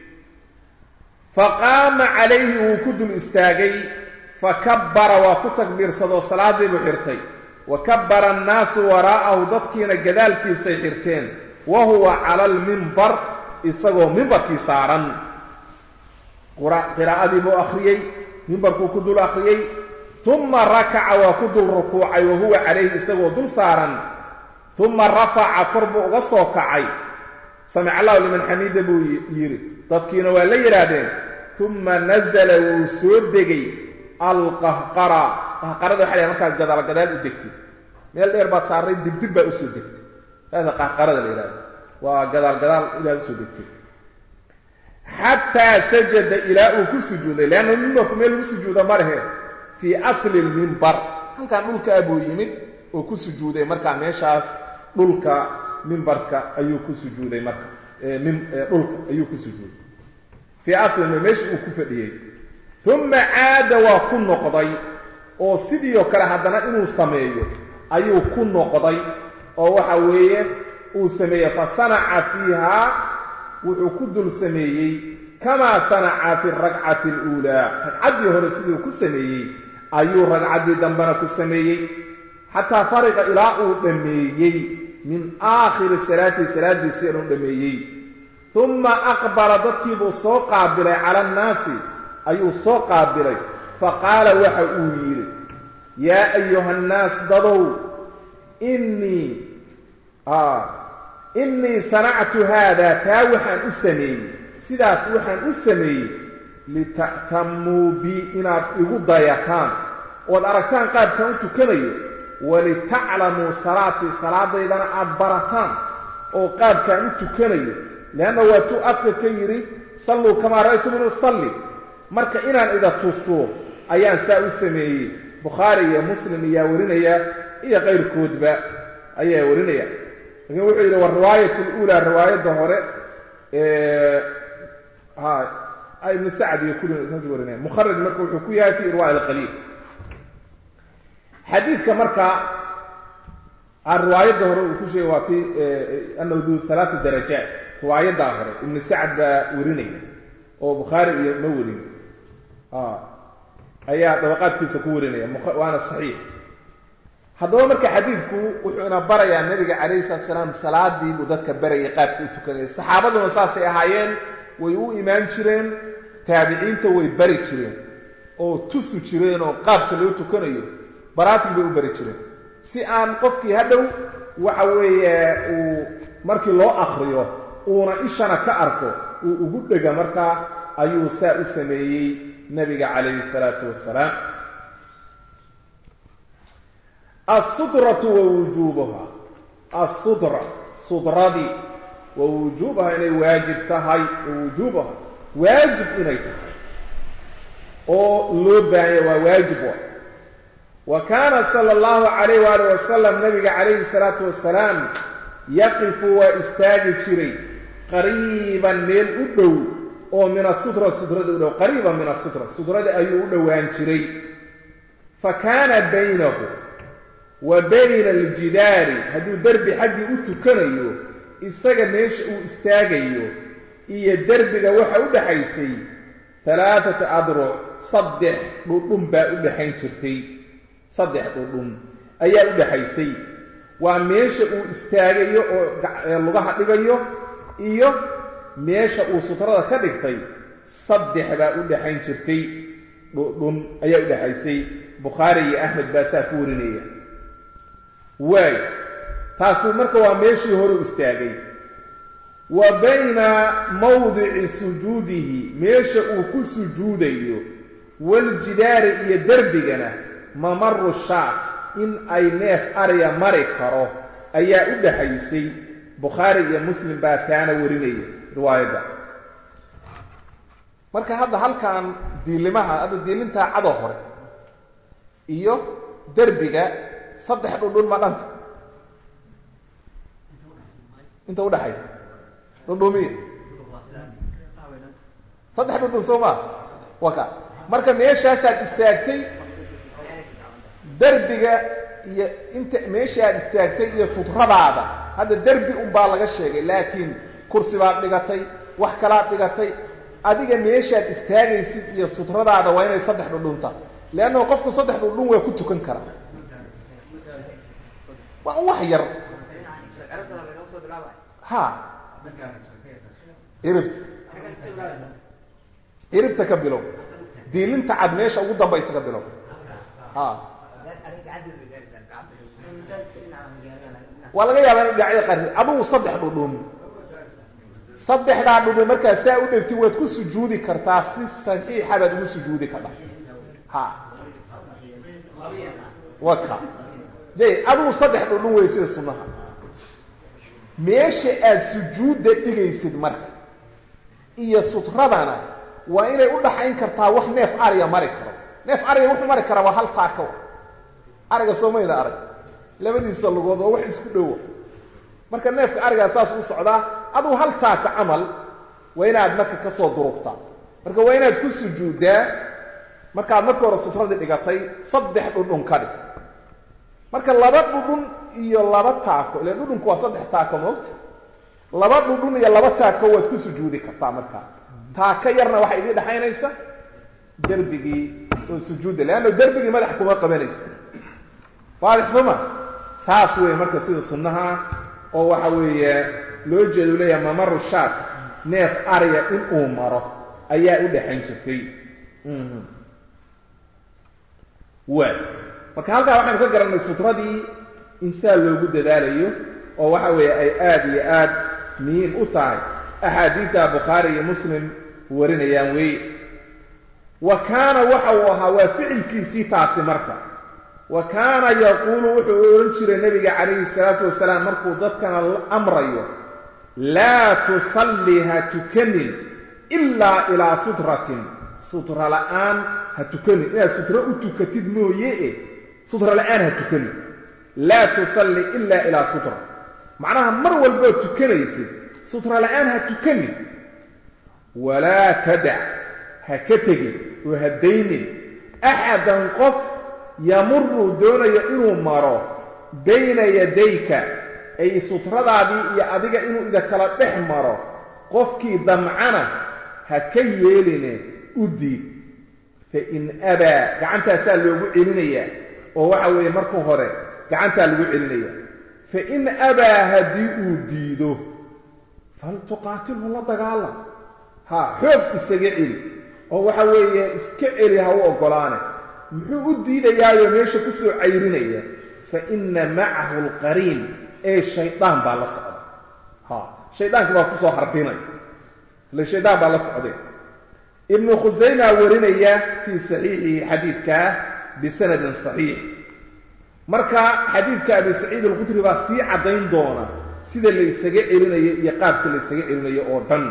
faqaama calayhi wuu ku dul istaagay fakabbara waa ku takbiirsadoo salaadii buu xirtay wa kabbara annaasu waraa'ahu dadkiina gadaalkiisay xirteen wa huwa cala almimbar isagoo mimbarkii saaran qiraa'adii buu akhriyey mimbarkuu ku dul akhriyey uma rakaca waa ku dul rukuucay wa huwa calayhi isagoo dul saaran uma rafaca kor buu uga soo kacay samic allahu liman xamiida buu yidhi dadkiina waa la yidhaahdeen uma nazala wuu soo degay alqahqara qahqarada waxa la markaad gadaal gadaal u degtay meel dheer baad saarray dibdib baa usoo degtay saasa qahqarada la yidhahdo waa gadaal gadaal ilaad usoo degtay xataa sajada ilaa uu ku sujuuday leanna mimbarku meel lagu sujuuda ma lehe fii asli lmimbar halkan dhulkaa buu yimid oo ku sujuuday markaa meeshaas dhulka mimbarka ayuu ku sujuuday marka dhulka ayuu ku sujuuday fii asli meesha uu ku fadhiyey uma caada waa ku noqday oo sidii oo kale haddana inuu sameeyo ayuu ku noqday oo waxa weeye uu sameeyey fa sanaca fiihaa wuxuu ku dul sameeyey kamaa sanaca fi rakcati aluulaa ragcaddii hore siduu ku sameeyey ayuu ragcaddii dambena ku sameeyey xataa fariqa ilaa uu dhammeeyey min aakhiri salaatii salaadiisii inuu dhammeeyey uma aqbala dadkiibuu soo qaabilay cala annaasi ayuu soo qaabilay fa qaala waxa uu yidhi yaa ayuha annaas dadow innii innii sanactu haada taa waxaan u sameeyey sidaas waxaan u sameeyey lita'tamuu bii inaad igu dayataan ood aragtaan qaabkaan u tukanayo walitaclamuu salaatii salaadaydana aad barataan oo qaabkaan u tukanayo leanna waatuu afka ka yidhi salluu kamaa ra'aytum in usalli marka inaan ida tuso ayaan saa u sameeyey bukhaari iyo muslim ayaa warinaya iyo qayrkoodba ayaa warinaya lakin wuxuu yidhi wa riwaayat luulaa riwaayadda hore ibn sacd iyo kulli saas warinaya mukharaj marka wuxuu ku yahay fi irwa alqaliil xadiidka marka riwaayadda hore uu ku sheegay waa ti anahu du halaata darajaat riwaayaddaa hore ibn sacd baa warinaya oo bukhaari iyo ma warin ayaa dabaqaadkiisa ku warinaya waana saxiix haddaba marka xadiidku wuxuu ina barayaa nabiga calayhi salatu salaam salaadii buu dadka barayay qaabka u tukanayay saxaabaduna saasay ahaayeen way u imaan jireen taabiciinta way bari jireen oo tusi jireen oo qaabka loo tukanayo baraatig bay u bari jireen si aan qofkii hadhow waxa weeye uu markii loo akriyo uuna ishana ka arko uu ugu dhega markaa ayuu saa u sameeyey nabiga calayhi salaatu wasalaam alsudratu wa wujuubuha alsudra sudradii wa wujuubaha inay waajib tahay wa wujuubaha waajib inay tahay oo loo baahanya waa waajib wa wa kaana sala allahu calayh waali wasalam nabiga calayhi salaatu wasalaam yaqifu waa istaagi jiray qariiban meel u dhow oo min asutra sudrada u dhow qariiban min asutra sudrada ayuu u dhowaan jiray fa kaana baynahu wa bayna aljidaari hadduu derbi xaggii u tukanayo isaga meesha uu istaagayo iyo derbiga waxa u dhaxaysay alaaata adruc saddex dhudhun baa u dhaxayn jirtay saddex dhudhun ayaa u dhaxaysay waa meesha uu istaagayo oo lugaha dhigayo iyo meesha uu sutrada ka dhigtay saddex baa u dhaxayn jirtay dhudhun ayaa u dhaxaysay bukhaari iyo axmed baa saa ku warinaya waay taasi marka waa meeshii hore u istaagay wa bayna mawdici sujuudihi meesha uu ku sujuudayo waljidaari iyo derbigana mamaru shaat in ay neef arya mari karo ayaa u dhaxaysay bukhaari iyo muslim baa taana warinaya riwaayadda marka hadda halkan diilimaha hadda diilintaa cado hore iyo derbiga saddex dhudhun ma dhanta inta udhaxaysa dhudhumiya saddex dhudhun soo maa waka marka meeshaasaad istaagtay derbiga iyo inta meeshaaad istaagtay iyo sutradaada hadda derbi unbaa laga sheegay laakiin kursi baad dhigatay wax kalaad dhigatay adiga meeshaad istaagaysid iyo sutradaada waa inay saddex dhudhunta leannahu qofku saddex dhudhun waa ku tukan karaa waa un wax yar ha iribta iribta ka bilow diilinta cad meesha ugu dambaysa ka bilow ha waa laga yaabaa in dhinacyada qaarkood adugu saddex dhudhun saddexdaa dhudhun markaa saa u dhegti waad ku sujuudi kartaa si saxiixa baad ugu sujuudi kartaa ha waka jay adigu saddex dhudhun wey sida sunnaha meesha aad sujuudda dhigaysid marka iyo sutradana waa inay u dhaxayn kartaa wax neef ariga mari karo neef ariga wuxuu mari karaa waa hal taako ariga soomayda arag labadiisa lugood oo wax isku dhowo marka neefka arigaa saas u socdaa adugu hal taaka camal waa inaad marka ka soo durugtaa marka waa inaad ku sujuuddaa markaad marka hore sutradii dhigatay saddex dhudhun ka dhig marka laba dhudhun iyo laba taako ila dhudhunku waa saddex taako moogta laba dhudhun iyo laba taako waad ku sujuudi kartaa markaa taako yarna waxaa idii dhexaynaysa derbigii oo sujuudda leanna derbigii madax kuma qabanaysa waadix soo ma saas weeye marka sida sunnaha oo waxa weeye loo jeeda u leeyahay mamaru shaak neef ariga in uu maro ayaa u dhexayn jirtay waay marka halkaa waxaynu ka garannay sutradii insaan loogu dadaalayo oo waxa weeye ay aada iyo aad muhiim u tahay axaadiidta bukhaari iyo muslim warinayaan weeye wa kaana waxa uu ahaa waa ficilkiisii taasi marka wa kaana yaquulu wuxuu odhan jiray nebiga calayhi salaatu wasalaam markuu dadkana amrayo laa tusalli ha tukanin ilaa ilaa sutratin sutra la'aan ha tukanin inaad sutro u tukatid mooye e sutra la'aan ha tukanin laa tusalli ilaa ilaa sutra macnaha mar walbood tukanaysid sutra la'aan ha tukanin walaa tadac ha ka tegin oo ha daynin axadan qof yamuru doonayo inuu maro bayna yadayka ay sutradaadii iyo adiga inuu ida kala dhex maro qofkii damcana ha ka yeeline u diid fa in abaa gacantaasaa loogu celinayaa oo waxa weeye marka hore gacantaa lagu celinaya fa in abaa haddii uu diido fal tuqaatilhu la dagaalam ha xoog isaga celi oo waxa weeye iska celi ha u oggolaane muxuu u diidayaayo meesha ku soo cayrinaya fa inna macahu alqariin ee shaydaan baa la socda ha shaydaanki baa kusoo harbinaya ile shaydaan baa la socday ibnu khusayma warinaya fii saxiixihi xadiidkaa bisanadin saxiix marka xadiidka abi saciid alkhudri baa sii caddayn doona sida la ysaga celinayo iyo qaabka la ysaga celinayo oo dhan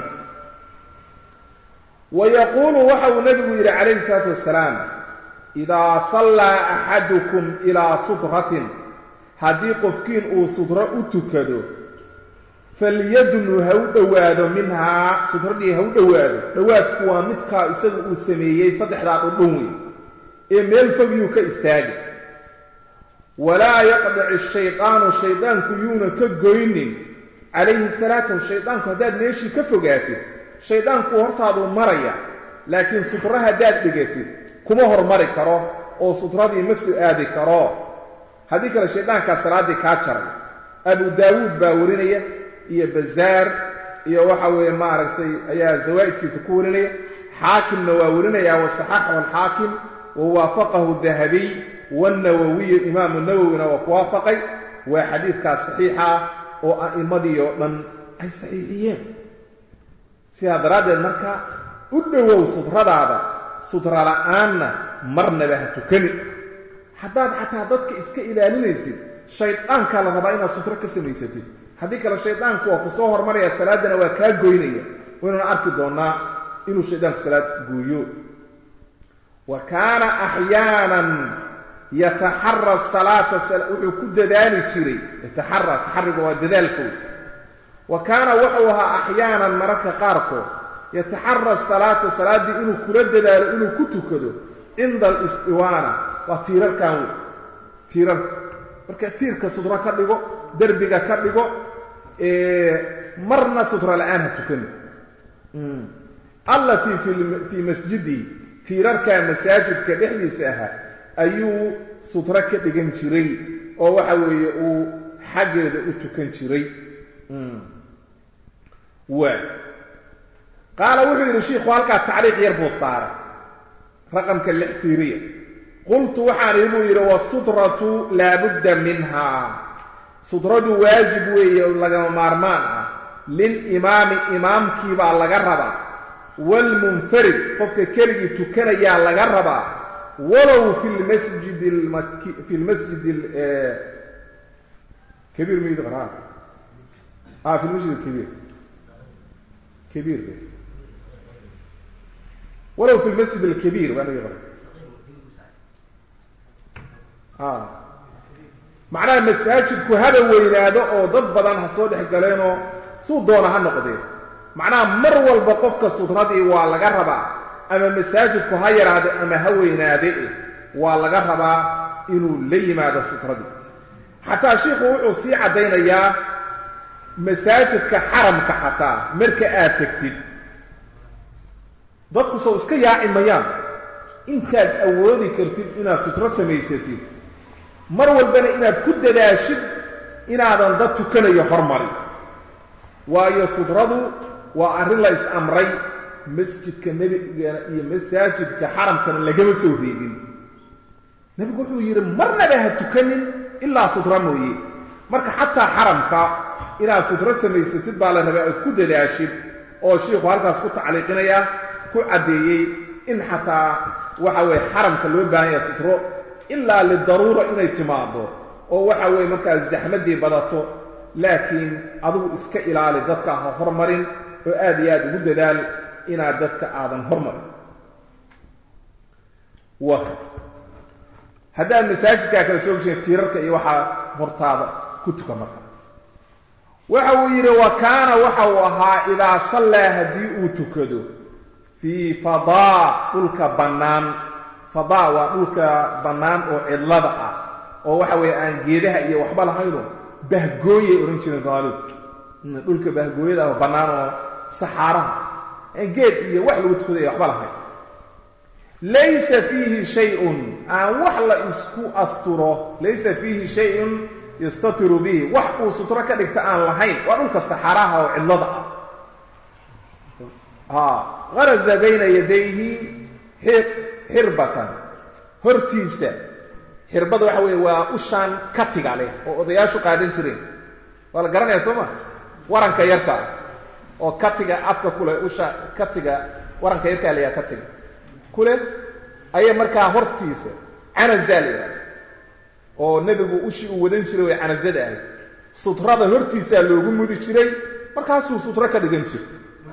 wa yaquulu waxa uu nabigu yidhi calayhi salaatu wasalaam idaa sallaa axadukum ilaa sutratin haddii qofkiin uu sutro u tukado falyadnu ha u dhowaado minhaa sutradii ha u dhowaado dhowaadku waa midkaa isagu uu sameeyey saddexdaa dhudhun wey ee meel fogyuu ka istaagay walaa yaqdaci shaydaanu shaydaanku yuuna ka goynin calayhi salaatu shaydaanku haddaad meeshii ka fogaatid shaydaanku hortaaduu maraya laakiin sutro haddaad dhigatid kuma hormari karo oo sutradii ma soo aadi karo haddii kale shaydaankaa salaaddii kaa jaray abu daawuud baa warinaya iyo bazaar iyo waxa weeye maaragtay ayaa zawaa'idkiisa ku warinaya xaakimna waa warinaya wasaxaxahu alxaakim wa waafaqahu dahabiy wanawowiyu imaamu nawowina waa ku waafaqay waa xadiidkaas saxiixa ah oo a'immadii oo dhan ay saxiixiyeen sidaa daraaddeed marka u dhowow sutradaada sutra la'aanna marnaba ha tukani haddaad xataa dadka iska ilaalinaysid shaydaankaa la rabaa inaad sutro ka samaysatid haddii kale shaydaanku waa ku soo hormaraya salaaddana waa kaa goynaya waynuna arki doonnaa inuu shaydaanku salaad gooyo wa kaana axyaanan yataxara salaata wuxuu ku dadaali jiray yataxara taxariga waa dadaalkood wa kaana wuxuu ahaa axyaanan mararka qaarkood yataxara salaata salaaddii inuu kula dadaalo inuu ku tukado cinda alistiwaana waa tiirarkan wey tiirarka marka tiirka sutro ka dhigo derbiga ka dhigo marna sutra la'aan ha tukani allatii fii masjidi tiirarka masaajidka dhexdiisa ahaa ayuu sutro ka dhigan jiray oo waxa weeye uu xaggeeda u tukan jiray waa qaala wuxuu yidhi shiikhu halkaa tacriiq yar buu saaray raqamka lix fiiriya qultu waxaan ihi buu yidhi wasutratu laabudda minhaa sutradu waajib weeye oo lagama maarmaan ah lilimaami imaamkii baa laga rabaa waalmunfarid qofka keligii tukanayaa laga rabaa walow fi lmasjidi lmaki fi lmasjidi kabiir mid qara ah fi lmasjid alkabiir kabiir walow fi lmasjid alkabiir baa naga qoray a macnaha masaajidku haba weynaado oo dad badan ha soo dhex galeenoo suu doona ha noqdeen macnaha mar walba qofka sutradii waa laga rabaa ama masaajidku ha yaraade ama ha weynaade waa laga rabaa inuu la yimaado sutradii xataa shiikhu wuxuu sii caddaynayaa masaajidka xaramka xataa marka aad tegtid dadku soo iska yaaci mayaan intaad awoodi kartid inaad sutro samaysatid mar walbana inaad ku dadaashid inaadan dad tukanayo hormari waayo sudradu waa arrin la is-amray masjidka nebigana iyo masaajidka xaramkana lagama soo reebin nebigu wuxuu yidhi marnaba ha tukanin ilaa sutra mooye marka xataa xaramka inaad sutro samaysatid baa la rabaa aad ku dadaashid oo shiikhu halkaas ku tacliiqinaya ku caddeeyey in xataa waxa weeye xaramka loo baahan yaha sutro ilaa lidaruura inay timaado oo waxa weeye markaas zaxmaddii badato laakiin adigu iska ilaali dadka ha hormarin oo aad iyo aad ugu dadaal inaad dadka aadan hormarin wa haddaad masaajidkaa kala soo geshiin tiirarka iyo waxaas hortaada ku tuka marka waxa uu yidhi wa kaana waxa uu ahaa idaa sallaa haddii uu tukado fii fadaa dhulka bannaan fadaa waa dhulka bannaan oo cidlada ah oo waxa weeye aan geedaha iyo waxba lahayno bahgooyay odhan jireen soomaalidu dhulka bahgooyada ah bannaan oo saxaaraha aan geed iyo wax lagu tukaday waxba lahayn laysa fiihi shay-un aan wax la isku asturo laysa fiihi shay-un yastatiru bihi wax uu sutro ka dhigta aan lahayn waa dhulka saxaaraha oo cidlada ah haraza bayna yadayhi xirbatan hortiisa xirbada waxa weeye waa ushaan katiga leh oo odayaashu qaadan jireen waa la garanaya soo ma waranka yarka oo katiga afka kuleh usha katiga waranka yarkaa layaha katiga kuleh ayay markaa hortiisa canazaa la yidhaha oo nebigu ushii uu wadan jiray way canazada ahayd sutrada hortiisaa loogu mudi jiray markaasuu sutro ka dhigan jiray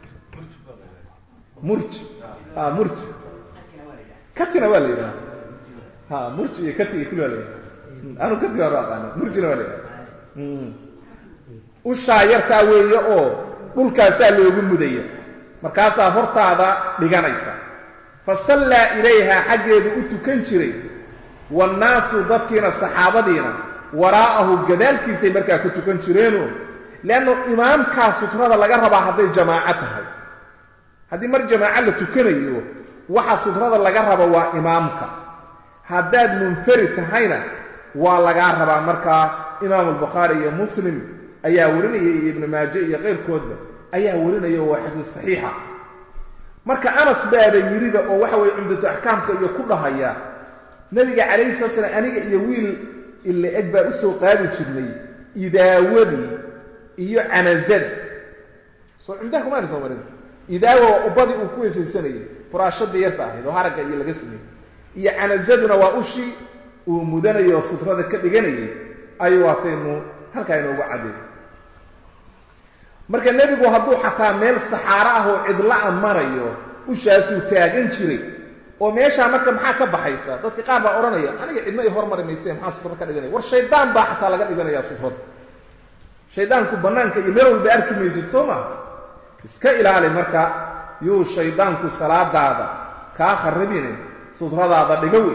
murji a murji katina waa la yidhaha ha murji iyo kati iyo kuli waa la yidhaha anu kati baan u aqaana murjina waa la yidhaha ushaa yartaa weeye oo dhulkaasaa loogu mudaya markaasaa hortaada dhiganaysa fa sallaa ilayha xaggeedu u tukan jiray waannaasu dadkiina saxaabadiina waraa'ahu gadaalkiisay markaa ku tukan jireeno leanno imaamkaa sutrada laga rabaa hadday jamaaco tahay haddii mar jamaaco la tukanayo waxa sutrada laga raba waa imaamka haddaad munfarid tahayna waa lagaa rabaa markaa imaamu albukhaari iyo muslim ayaa warinaya iyo ibnu maaje iyo keyrkoodba ayaa warinaya waa xadiis saxiixa marka anas baaba yiriba oo waxa weye cumdatu axkaamka iyo ku dhahaya nabiga calayhi salatu slam aniga iyo wiil ila eg baa u soo qaadi jirnay idaawadii iyo canazada soo cumdaha kumaana soo marin idaawa waa ubadii uu ku weysaysanayay furaashadii yarta ahayd oo haragga iyo laga sameeyey iyo canazaduna waa ushii uu mudanayo oo sutrada ka dhiganayay ayuu waataynu halkaa inoogu caddeey marka nebigu hadduu xataa meel saxaaro ah oo cidla-a marayo ushaasuu taagan jiray oo meeshaa marka maxaa ka baxaysa dadka qaar baa odhanaya aniga cidna i hormari mayse maxaa sutro ka dhiganaya war shaydaan baa xataa laga dhiganayaa sutrada shaydaanku bannaanka iyo meel walba arki maysid soo maha iska ilaali marka yuu shaydaanku salaadaada kaa kharribine sutradaada dhiga wey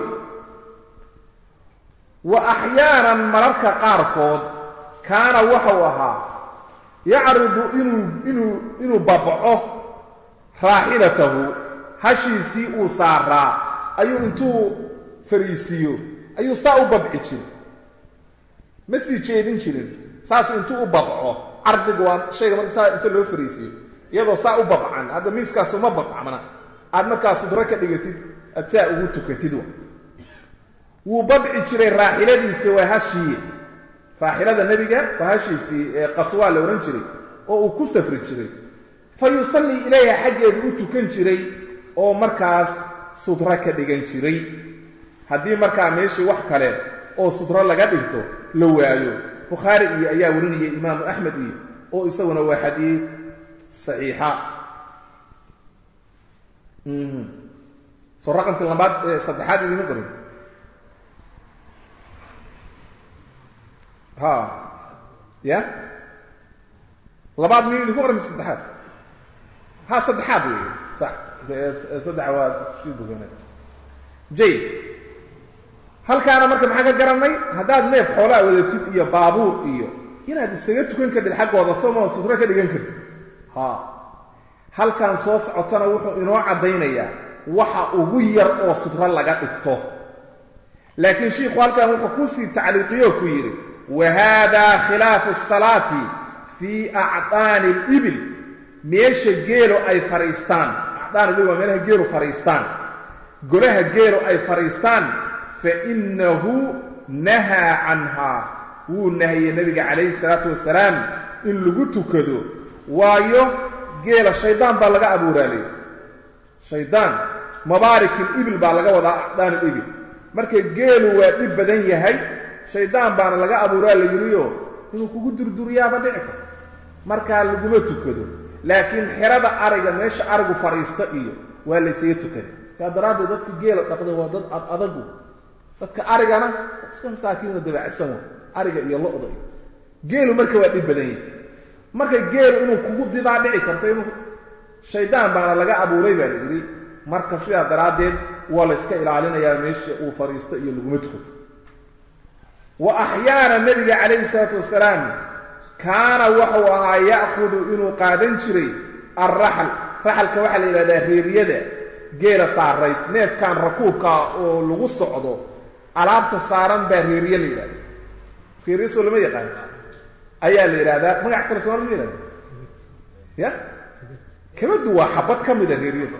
wa axyaanan mararka qaarkood kaana waxau ahaa yacridu inuu inuu inuu babco raaxilatahu hashiisii uu saaraa ayuu intuu fariisiiyo ayuu saa u babci jiray ma sii jeedin jirin saasuu intuu u babco cardigu waa shayga marka saa inta loo fariisiiyo iyadoo saa u babcan hadda miiskaas uma babcmana aad markaa sudro ka dhigatid aad saa ugu tukatid wa wuu babci jiray raaxiladiisi waa hashii raaxilada nebiga waa hashiisii ee qaswaa la odhan jiray oo uu ku safri jiray fa yusallii ilayha xaggeedu u tukan jiray oo markaas sudro ka dhigan jiray haddii markaa meeshii wax kale oo sudro laga dhigto la waayo bukhaari iyo ayaa warinaya imaamu axmed iyo oo isaguna waa xadiid saxiixa soo raqamkii labaad ee saddexaad idima qorin ha ya labaad mi idinku qoran saddexaad ha saddexaad wey sax saddex waa bogana jay halkaana marka maxaa ka garanay haddaad neef xoolaa wadatid iyo baabuur iyo inaad isaga tukan kartid xaggooda sooma sutro ka dhigan kartid ha halkan soo socotona wuxuu inoo caddaynayaa waxa ugu yar oo sutro laga dhigto laakiin shiikhu halkan wuxuu kusii tacliiqiyo ku yidhi wa hada khilaafu asalaati fii acdaani alibil meesha geelo ay fadhiistaan acdaan ibil waa meelaha geelu fadhiistaan golaha geelo ay fadhiistaan fa innahu nahaa canhaa wuu nahiyey nabiga calayhi salaatu wasalaam in lagu tukado waayo geela shaydaan baa laga abuuraalay shaydaan mabaarikil ibil baa laga wadaa acdaan ibil marka geelu waa dhib badan yahay shaydaan baana laga abuuraa la yidhiyo inuu kugu durduriyaaba dhici karo markaa laguma tukado laakiin xerada ariga meesha arigu fadhiista iyo waa laysaga tukada saa daraaddeed dadka geela dhaqda waa dad ad adagu dadka arigana dad iska masaakiino dabacsan wa ariga iyo lo-da iyo geelu marka waa dhib badan yahay marka geelu inuu kugu dibaa dhici karto inuu shaydaan baana laga abuuray baa la yidhi marka sidaa daraaddeed waa la yska ilaalinayaa meesha uu fadhiisto iyo laguma tukado wa axyaana nabiga calayhi salaatu wasalaam kaana wuxuu ahaa ya'khudu inuu qaadan jiray alraxl raxalka waxaa la yidhahdaa reeriyada geela saarayd neefkan rakuubkaa oo lagu socdo alaabta saaran baa reeriye la yidhahda reeriye soo lama yaqaan ayaa la yidhahdaa magac kale sooma ma yihahda ya kabadu waa xabad ka mida reeriyada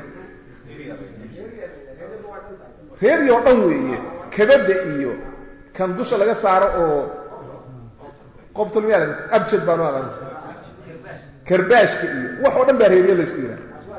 reeriy oo dhan weeye kabadda iyo kan dusha laga saaro oo qobtulmiya abjad baan u aqaan karbaashka iyo wax oo dhan baa reeriye laysku yidhaha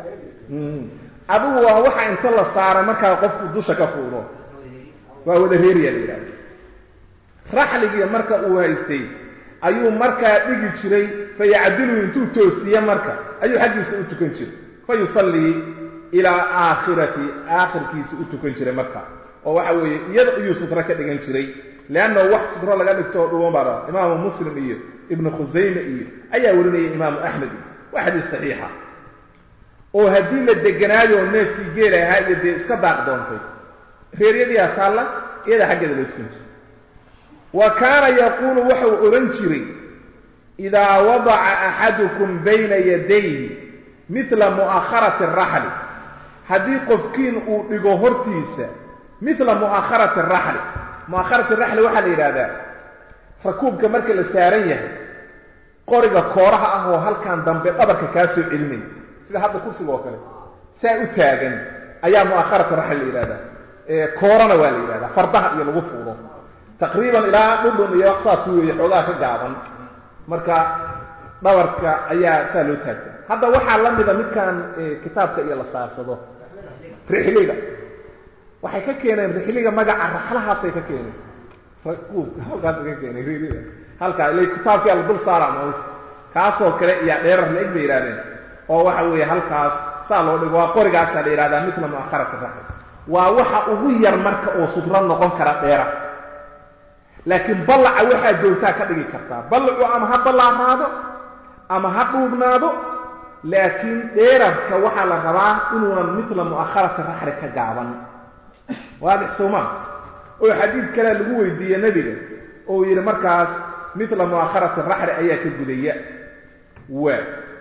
adigu waa waxa inta la saara markaa qofku dusha ka fuudo waa wada reeriya la yidhahda raxligii marka uu haystay ayuu markaa dhigi jiray fa yacdilu intuu toosiye marka ayuu xaggiisa u tukan jiray fa yusallii ilaa aakhirati aakhirkiisa u tukan jiray marka oo waxa weeye iyada iyuu sutro ka dhigan jiray leannahu wax sutro laga dhigto oo dhuwan baa raba imaamu muslim iyo ibnu khusayme iyo ayaa warinaya imaamu axmed iyo waa xadiis saxiixa oo haddii la deganaayo neefkii geela ahaa iyo dee iska daaq doontay reeryadiiaa taalla iyadaa xaggeeda loo tukan jiray wa kaana yaquulu waxau odhan jiray idaa wadaca axadukum bayna yadayhi midla mu'akharati araxli haddii qofkiin uu dhigo hortiisa midla mu'akharati araxli mu'akharati araxli waxaa la yidhaahdaa rakuubka marka la saaran yahay qoriga kooraha ah oo halkan dambe dhabarka kaa soo celinaya sida hadda kursiga oo kale saa u taagan ayaa mu'akharati raxli la yidhahdaa koorana waa la yidhahdaa fardaha iyo lagu fuudo taqriiban ilaa dhudhun iyo wax saas weeye xoogaa ka gaaban marka dhabarka ayaa saa loo taagta hadda waxaa la mida midkan kitaabka iyo la saarsado rixliga waxay ka keeneen rixliga magaca raxlahaasay ka keeneen rakuubka halkaasay ka keeneen rixliga halkaa ila kitaabkia la dul saara mawta kaasoo kale iyaa dheerar la eg bay yidhahdeen oo waxa weeye halkaas saa loo dhigo waa qorigaasaa la yidhahdaa midla mu'akharati raxl waa waxa ugu yar marka oo sudro noqon kara dheera laakiin ballaca waxaad doontaa ka dhigi kartaa ballacu ama ha ballaaraado ama ha dhuubnaado laakiin dheerarka waxaa la rabaa inuunan midla mu'akharati raxli ka gaaban waadix soomaa oo xadiid kalea lagu weydiiye nebiga oo yidhi markaas midla mu'akharati raxli ayaa ka gudaya waa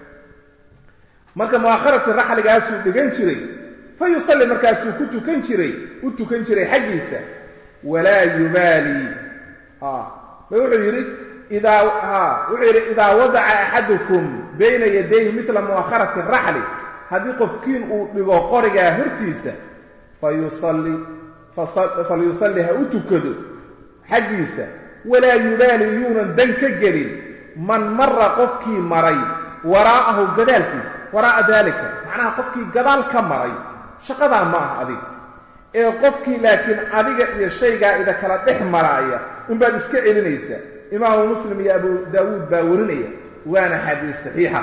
marka mu'akharati raxligaasuu dhigan jiray fa yusalli markaasuu ku tukan jiray u tukan jiray xaggiisa walaa yubaali ba wuxuu yidhi idaa wuxuu yidhi idaa wadaca axadukum bayna yadayhi midla mu'akharati raxli haddii qofkiin uu dhigo qorigaa hortiisa fayusalli falyusalli ha u tukado xaggiisa walaa yubaali yuunan dan ka gelin man mara qofkii maray waraa'ahu gadaalkiisa waraa'a daalika macnaha qofkii gadaal ka maray shaqadaa ma aha adiga ee qofkii laakiin adiga iyo shaygaa ida kala dhex maraaya unbaad iska celinaysaa imaamu muslim iyo abu daawuud baa warinaya waana xadiis saxiixa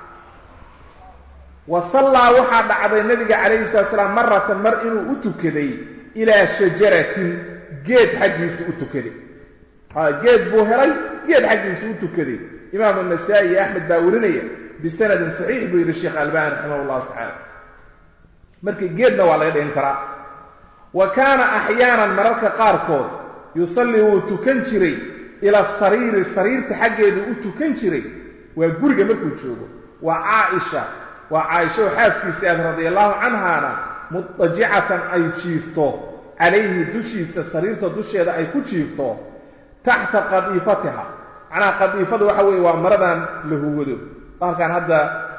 wa sallaa waxaa dhacday nabiga calayhi salatu salaam maratan mar inuu u tukaday ilaa shajaratin geed xaggiisa u tukaday ha geed buu helay geed xaggiisa u tukaday imaamu nasaa'i iyo axmed baa warinaya bisanadin saxiix buu yidhi sheekh albani raximah llahu tacaala markii geedna waa laga dhigin karaa wa kaana axyaanan mararka qaarkood yusallii wuu tukan jiray ila sariiri sariirta xaggeedu u tukan jiray waa guriga markuu joogo waa caaisha waa caaisha oo xaaskiisii aad radia allahu canhaana mudajicatan ay jiifto calayhi dushiisa sariirta dusheeda ay ku jiifto taxta qadiifatiha macnaha qadiifada waxa weeye waa maradan la hugado baalkan hadda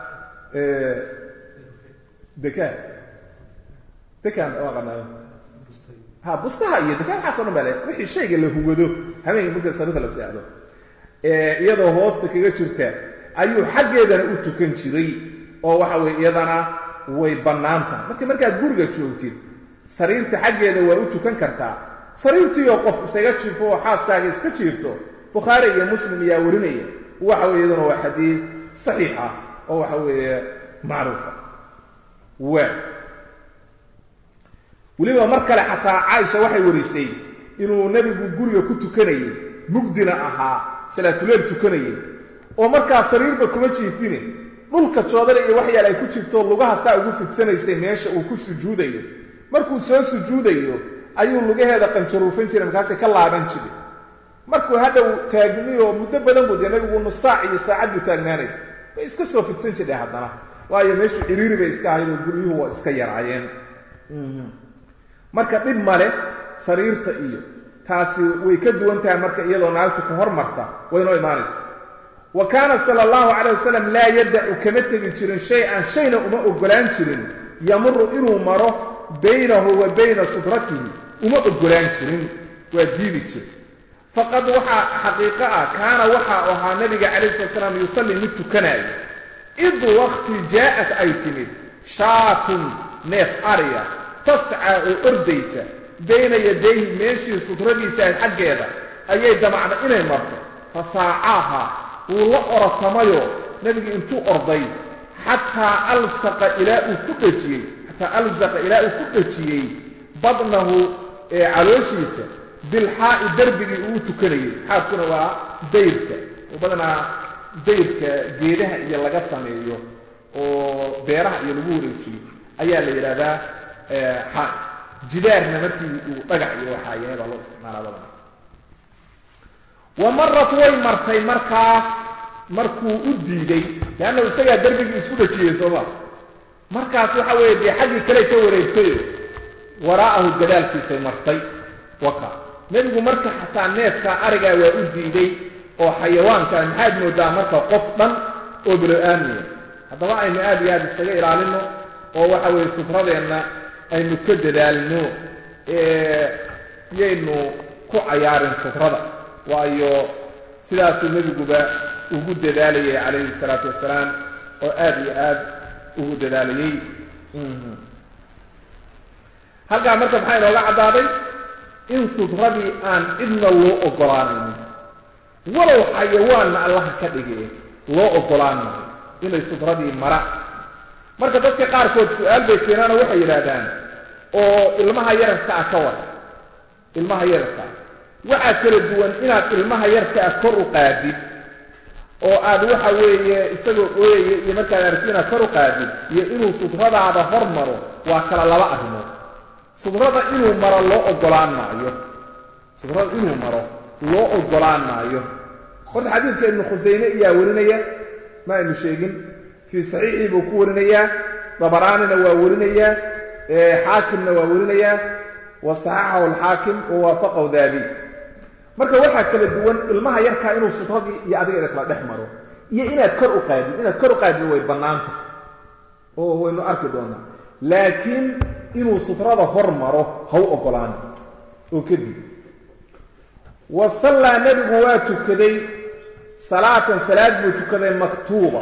dekaan dekaan waa qanaayo ha bustaha iyo dekaan waxaaso dhan baa le wixii shayga la hugado habeenka marka sariirta la seexdo iyadoo hoosta kaga jirta ayuu xaggeedana u tukan jiray oo waxa weye iyadana way bannaantaha marka markaad guriga joogtid sariirta xaggeeda waa u tukan kartaa sariirtiioo qof isaga jiifo oo xaaskaaga iska jiifto bukhaari iyo muslim ayaa warinaya waxa weye iyaduna waa xadiid saxiix ah oo waxa weeye macruufa waa weliba mar kale xataa caaisha waxay warisay inuu nebigu guriga ku tukanayay mugdina ahaa salaatuleel tukanayay oo markaa sariirba kuma jiifine dhulka joodana iyo waxyaal ay ku jirto lugaha saa ugu fidsanaysay meesha uu ku sujuudayo markuu soo sujuudayo ayuu lugaheeda qanjaruufan jiray markaasay ka laaban jiray markuu hadhow taagniyo muddo badan buu dee nabigu nusaac iyo saacad buu taagnaanay way iska soo fidsan jirhay haddana waayo meeshu ciriiri bay iska ahayd oo guryuhu waa iska yaraayeen marka dhib male sariirta iyo taasi way ka duwan tahay marka iyadoo naagtu ka hormarta waynoo imaanaysa wa kaana sala allahu calayh wasalam laa yadacu kama tegi jirin shay-an shayna uma ogolaan jirin yamuru inuu maro baynahu wa bayna sudratihi uma ogolaan jirin waa diidi jir faqad waxaa xaqiiqo ah kaana waxa ahaa nabiga calayh slat slaam yusallii mid tukanaayo id waqti jaa'at ay timid shaatun neef ariya tascaa oo ordaysa bayna yadayhi meeshii sudradiisa xaggeeda ayay damacda inay marto fa saacaaha wuu la orotamayoo nebigu intuu orday xataa alsaqa ilaa uu ku dhejiyey xataa alsaqa ilaa uu ku dhejiyey badnahu ee calooshiisa bilxaa'i darbigii uu tukanayay xaadkuna waa dayrka oo badanaa dayrka geedaha iyo laga sameeyo oo beeraha iyo lagu wareejiyo ayaa la yidhaahdaa xaa jidaarna markii uu dhagax iyo waxaa yahay baa loo isticmaalaa badanaa wa marat way martay markaas markuu u diiday leanna isagaa darbigii isku dhajiyey sooma markaas waxa weeye dee xaggii kale ka wareegtayo waraa'ahu gadaalkiisay martay waka nebigu marka xataa neefka arigaa waa u diiday oo xayawaanka maxaad moodaa marka qof dhan oo bilo-aamiya haddaba aynu aad iyo aad isaga ilaalino oo waxa weeye sufradeenna aynu ka dadaalno yaynu ku cayaarin sufrada waayo sidaasuu nebiguba ugu dadaalayay calayhi salaatu wasalaam oo aad iyo aad ugu dadaalayey halkaa marka maxaa inooga caddaaday in sutradii aan cidna loo oggolaanaynin walow xayawaanna allaha ka dhigee loo oggolaan maayo inay sutradii mara marka dadka qaarkood su-aal bay keenaanoo waxay yidhaahdaan oo ilmaha yararka ah ka war ilmaha yararka ah waxaa kala duwan inaad ilmaha yarka ah kor u qaadid oo aad waxa weeye isagoo ooyaya iyo markaad aragti inaad kor u qaadid iyo inuu sudradaada hor maro waa kala laba arrimood sudrada inuu maro loo oggolaan maayo sudrada inuu maro loo oggolaan maayo horta xadiidka ibnu khusayme ayaa warinaya ma aynu sheegin fii saxiixii buu ku warinayaa dabaraanina waa warinayaa xaakimna waa warinayaa wa saxaxahu alxaakim wa waafaqahu daabi marka waxaa kala duwan ilmaha yarkaa inuu sutradii iyo adiga ina kala dhex maro iyo inaad kor u qaadid inaad kor u qaadid way bannaanta oo waynu arki doonaa laakiin inuu sutrada hor maro ha u oggolaano oo kadib wa sallaa nebigu waa tukaday salaatan salaad buu tukaday maktuuba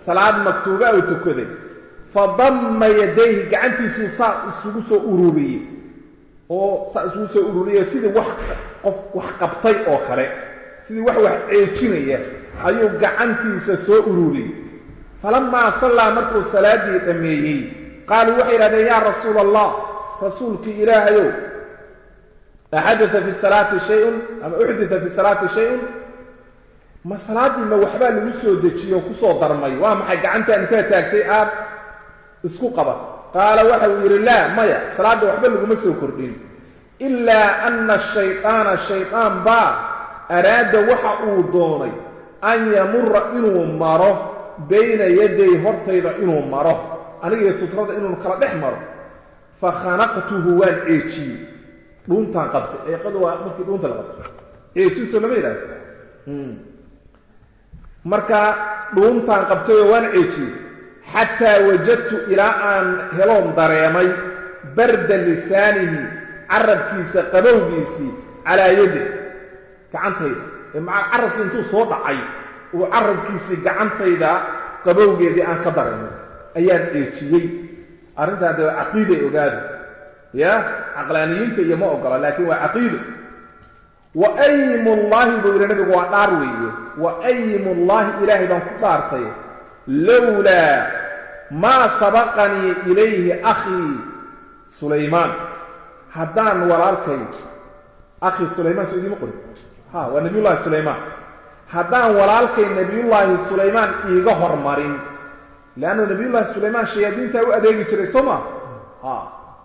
salaad maktuuba uu tukaday fadamma yadayhi gacantiisuu saa isugu soo ururiyey oo saa isugu soo ururiye sidii wax qof wax qabtay oo kale sidii wax wax ceejinaya ayuu gacantiisa soo ururiyey falamaa sallaa markuu salaaddii dhammeeyey qaaluu waxay yidhahdeen yaa rasuula allah rasuulkii ilaahayow axadata fi salaati shayun ama uxdita fi salaati shayun ma salaaddii ma waxbaa lagu soo dejiyo kusoo darmay waa maxay gacantaan inkaa taagtay aad isku qaban qaala waxa uu yidhi laa maya salaadda waxba laguma soo kordhin ilaa ana shaydaana shaydaan baa araada waxa uu doonay an yamura inuu maro bayna yaday hortayda inuu maro anigiyo sutrada inuu kala dhex maro fa khanaqtuhu waan ceejiyey dhuuntaan qabtay eeqadu waa markii dhuunta la qabtay ceejinso lama yidhahdo marka dhuuntaan qabtayoo waan ceejiyey xataa wajadtu ilaa aan heloon dareemay barda lisaanihi carabkiisa qabowgiisii calaa yadi gacantayda ee maca carabkii intuu soo dhacay uu carabkiisii gacantayda qabowgeedii aan ka dareemay ayaan ceejiyey arrintaa dee caqiiday ogaada ya caqlaaniyiinta iyo ma ogola laakiin waa caqiido wa aymullaahi buu yidhi nabigu waa dhaar weeye wa aymullaahi ilaahay baan ku dhaartay lowlaa maa sabaqanii ilayhi akhii sulaymaan haddaan walaalkay akhii sulaymaan soo idiima qorin ha waa nabiyullaahi sulaymaan haddaan walaalkay nebiyullaahi sulaymaan iiga hormarin leannu nebiyullaahi sulaymaan shayaadiintaa u adeegi jiray soo maa ha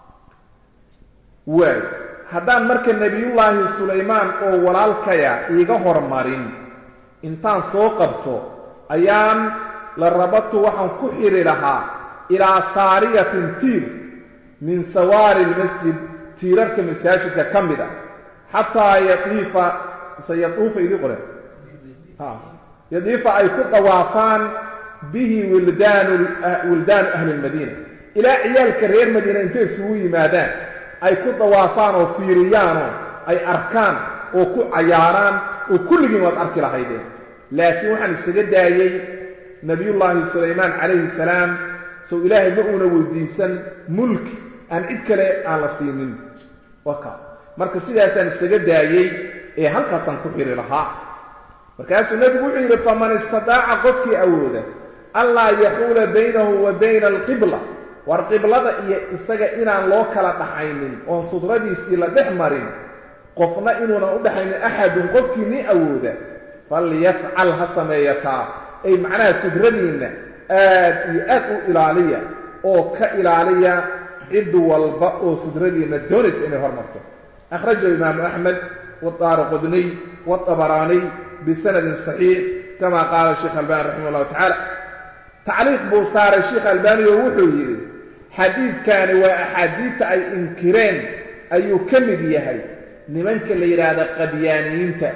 waay haddaan marka nebiyullaahi sulaymaan oo walaalkaya iiga hormarin intaan soo qabto ayaan la rabadtu waxaan ku xidhi lahaa ilaa saariyatin tiir min sawaari lmasjid tiirarka masaajidka ka mid a xataa yadiifa mise yaduufa idii qore yadiifa ay ku dawaafaan bihi wildaanu wildaanu ahli lmadiina ilaa ciyaalka reer madiina intay isugu yimaadaan ay ku dawaafaan oo fiiriyaanoo ay arkaan oo ku cayaaraan oo kulligiin waad arki lahaydeen laakiin waxaan isaga daayey nabiyullaahi sulaymaan calayhi salaam sow ilaahay ma uuna weydiisan mulki aan cid kale aan la siinin waka marka sidaasaan isaga daayey ee halkaasaan ku xiri lahaa markaasuu nebigu wuxuu yidhi faman istadaaca qofkii awooda allaa yaxuula baynahu wa bayna alqibla war qiblada iyo isaga inaan loo kala dhaxaynin oon sudradiisii la dhex marin qofna inuunan u dhaxaynin axadun qofkii ni awooda falyafcal ha sameeyataa ay macnaha sudradiinna aad iyo aad u ilaaliya oo ka ilaaliya cid walba oo sudradiinna doonaysa inay hormarto akhrajahu imaamu axmed wadaara qudniy waabaraaniy bisanadin saxiix kama qaala sheekh albani raximah llahu tacaala tacliiq buu saaray sheikh albani oo wuxuu yidhi xadiidkani waa axaadiidta ay inkireen ayuu ka mid yahay nimanka la yidhaahdo qadyaaniyiinta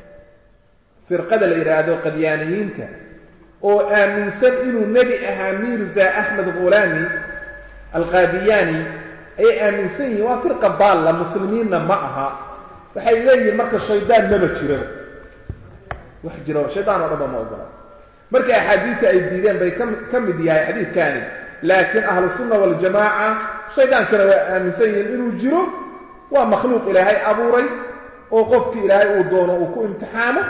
firqada la yidhaahdo qadyaaniyiinta oo aaminsan inuu nebi ahaa mirza axmed khulaami alqaadiyaani ayay aaminsan yihiin waa firqa baalla muslimiinna ma aha waxay leeyihiin marka shaydaan maba jiraba wax jiro shaydaan oo dhanba ma ogola marka axaadiidta ay diideen bay ka mid yahay xadiidkani laakiin ahlu sunna waljamaaca shaydaankana waa aaminsan yihiin inuu jiro waa makhluuq ilaahay abuuray oo qofkii ilaahay uu doono uu ku imtixaamo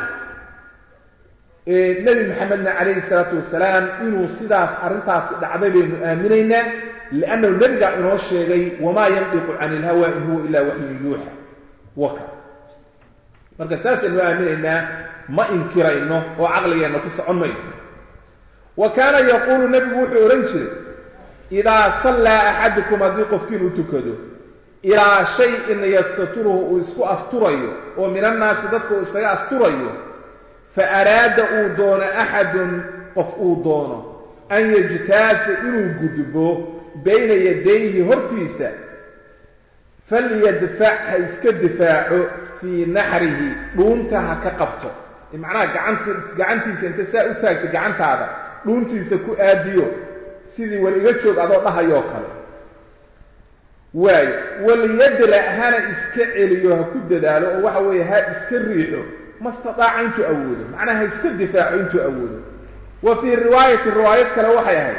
nebi maxamedna calayhi salaatu wasalaam inuu sidaas arrintaasi dhacday baynu aaminaynaa liannahu nebigaa inoo sheegay wamaa yandiqu cani ilhawa in huwa ilaa waxyun yuuxa waka marka saasaynu aaminaynaa ma inkirayno oo caqligeenna ku socon mayno wa kaana yaquulu nebigu wuxuu odhan jiray idaa sallaa axadukum haddii qofkiin u tukado ilaa shay-in yastaturuhu uu isku asturayo oo min annaasi dadka uu isaga asturayo fa araada uu doono axadun qof uu doono an yajtaasa inuu gudbo bayna yadayhi hortiisa falyadfac ha iska difaaco fii naxrihi dhuunta ha ka qabto macnaha gacant gacantiisa inta saa u taagto gacantaada dhuuntiisa ku aadiyo sidii wal iga joog adoo dhahayoo kale waayo walyadra hana iska celiyo ha ku dadaalo oo waxa weeye ha iska riixo mastadaaca intuu awoodo macnaha ha iska difaaco intuu awoodo wa fii riwaayati riwaayad kale waxay ahayd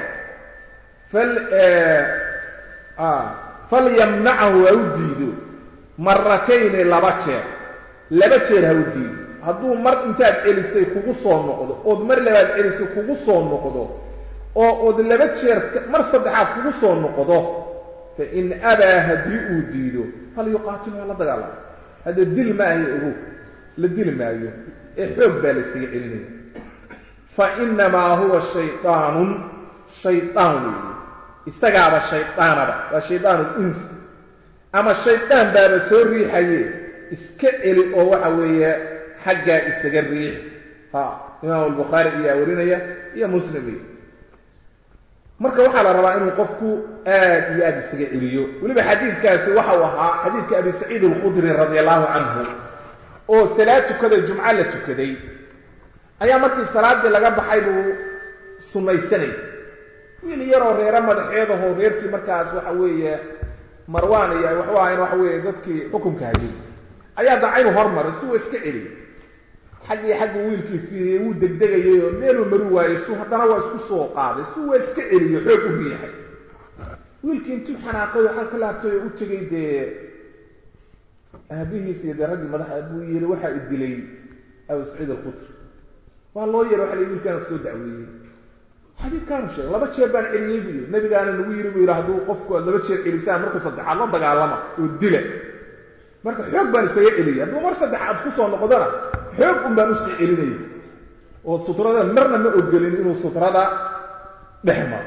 falyamnacahu ha u diido maratayni laba jeer laba jeer ha u diido hadduu mar intaad celisay kugu soo noqdo ood mar labaad celisay kugu soo noqdo oo ood laba jeer mar saddexaad kugu soo noqdo fa in abaa haddii uu diido falyuqaatilu ha la dagaalamo hadda dil maayo ogow la dili maayo ee xoog baa la yskaga celinaya fa innamaa huwa shaydaanun shaydaan weeye isagaaba shaydaanaba waa shaydaanu insi ama shaydaan baaba soo riixaye iska celi oo waxa weeye xaggaa isaga riix ha imaamu albukhaari ayaa warinaya iyo muslim iyo marka waxaa la rabaa inuu qofku aad iyo aad isaga celiyo weliba xadiidkaasi waxa uu ahaa xadiidka abi saciid alkhudri radi allahu canhu oo salaad tukaday jumco la tukaday ayaa markii salaaddii laga baxay buu sunnaysanay wiil yaroo reero madaxeedahoo reerkii markaas waxa weeye marwaan iyo waxu ahayn waxa weeye dadkii xukunka hayay ayaa dacaynu hormaray si uu iska celiyay xaggii xaggu wiilkii fiiriyey wuu degdegayay oo meeluu mari waayey su haddana waa isku soo qaaday si waa iska celiyo xoog u riixay wiilkii intuu xanaaqay oo xalka laabtay oo u tegay dee aabihiis iyo dee raggii madaxa buu yiri waxaa i dilay abu saciid alqudri waa loo yeeray waxa la wiilkaana kusoo dacweeyey xadiidkaanu sheegay laba jeer baan celiyey buu yidhi nabigaana nagu yiri buu yidhi hadduu qofku aad laba jeer celisaan marka saddexaad la dagaalama oo dila marka xoog baan isaga celiyay hadduu mar saddexaad kusoo noqdona xoog un baan usii celinaya oo sutrada marna ma ogolin inuu sutrada dhex maro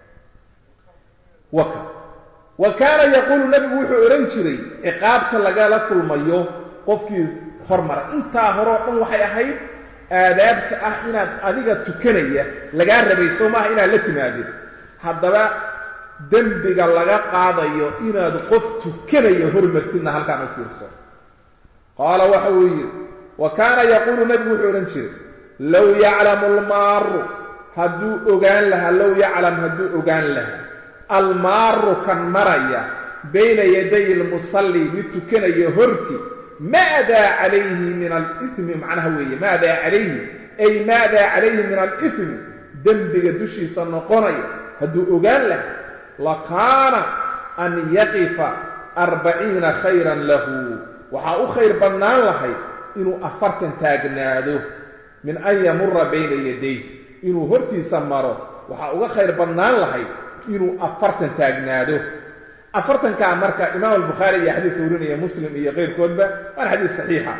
waka wa kaana yaquulu nabigu wuxuu odhan jiray ciqaabta lagala kulmayo qofkii hormara intaa hore oo dhan waxay ahayd aadaabta ah inaad adiga tukanaya lagaa rabay soo maaha inaad la timaadid haddaba dembiga laga qaadayo inaad qof tukanaya hormartidna halkaan u fiirso qaala waxa uu yidhi wa kaana yaquulu nabigu wuxuu odhan jiray low yaclamu almaaru hadduu ogaan lahaa low yaclam hadduu ogaan lahaa almaaru kan maraya bayna yaday lmusalli mid tukanaya horti maadaa calayhi min alimi macnaha weeye maadaa calayhi ay maadaa calayhi min alimi dembiga dushiisa noqonaya hadduu ogaan lahaa lakaana an yaqifa arbaciina khayran lahu waxaa u khayr badnaan lahay inuu afartan taagnaado min an yamura bayna yaday inuu hortiisa maro waxaa uga khayr badnaan lahay inuu afartan taagnaado afartankaa marka imaam albukhaari iyo xadiidka warinaya muslim iyo keyrkoodba waana xadiis saxiixa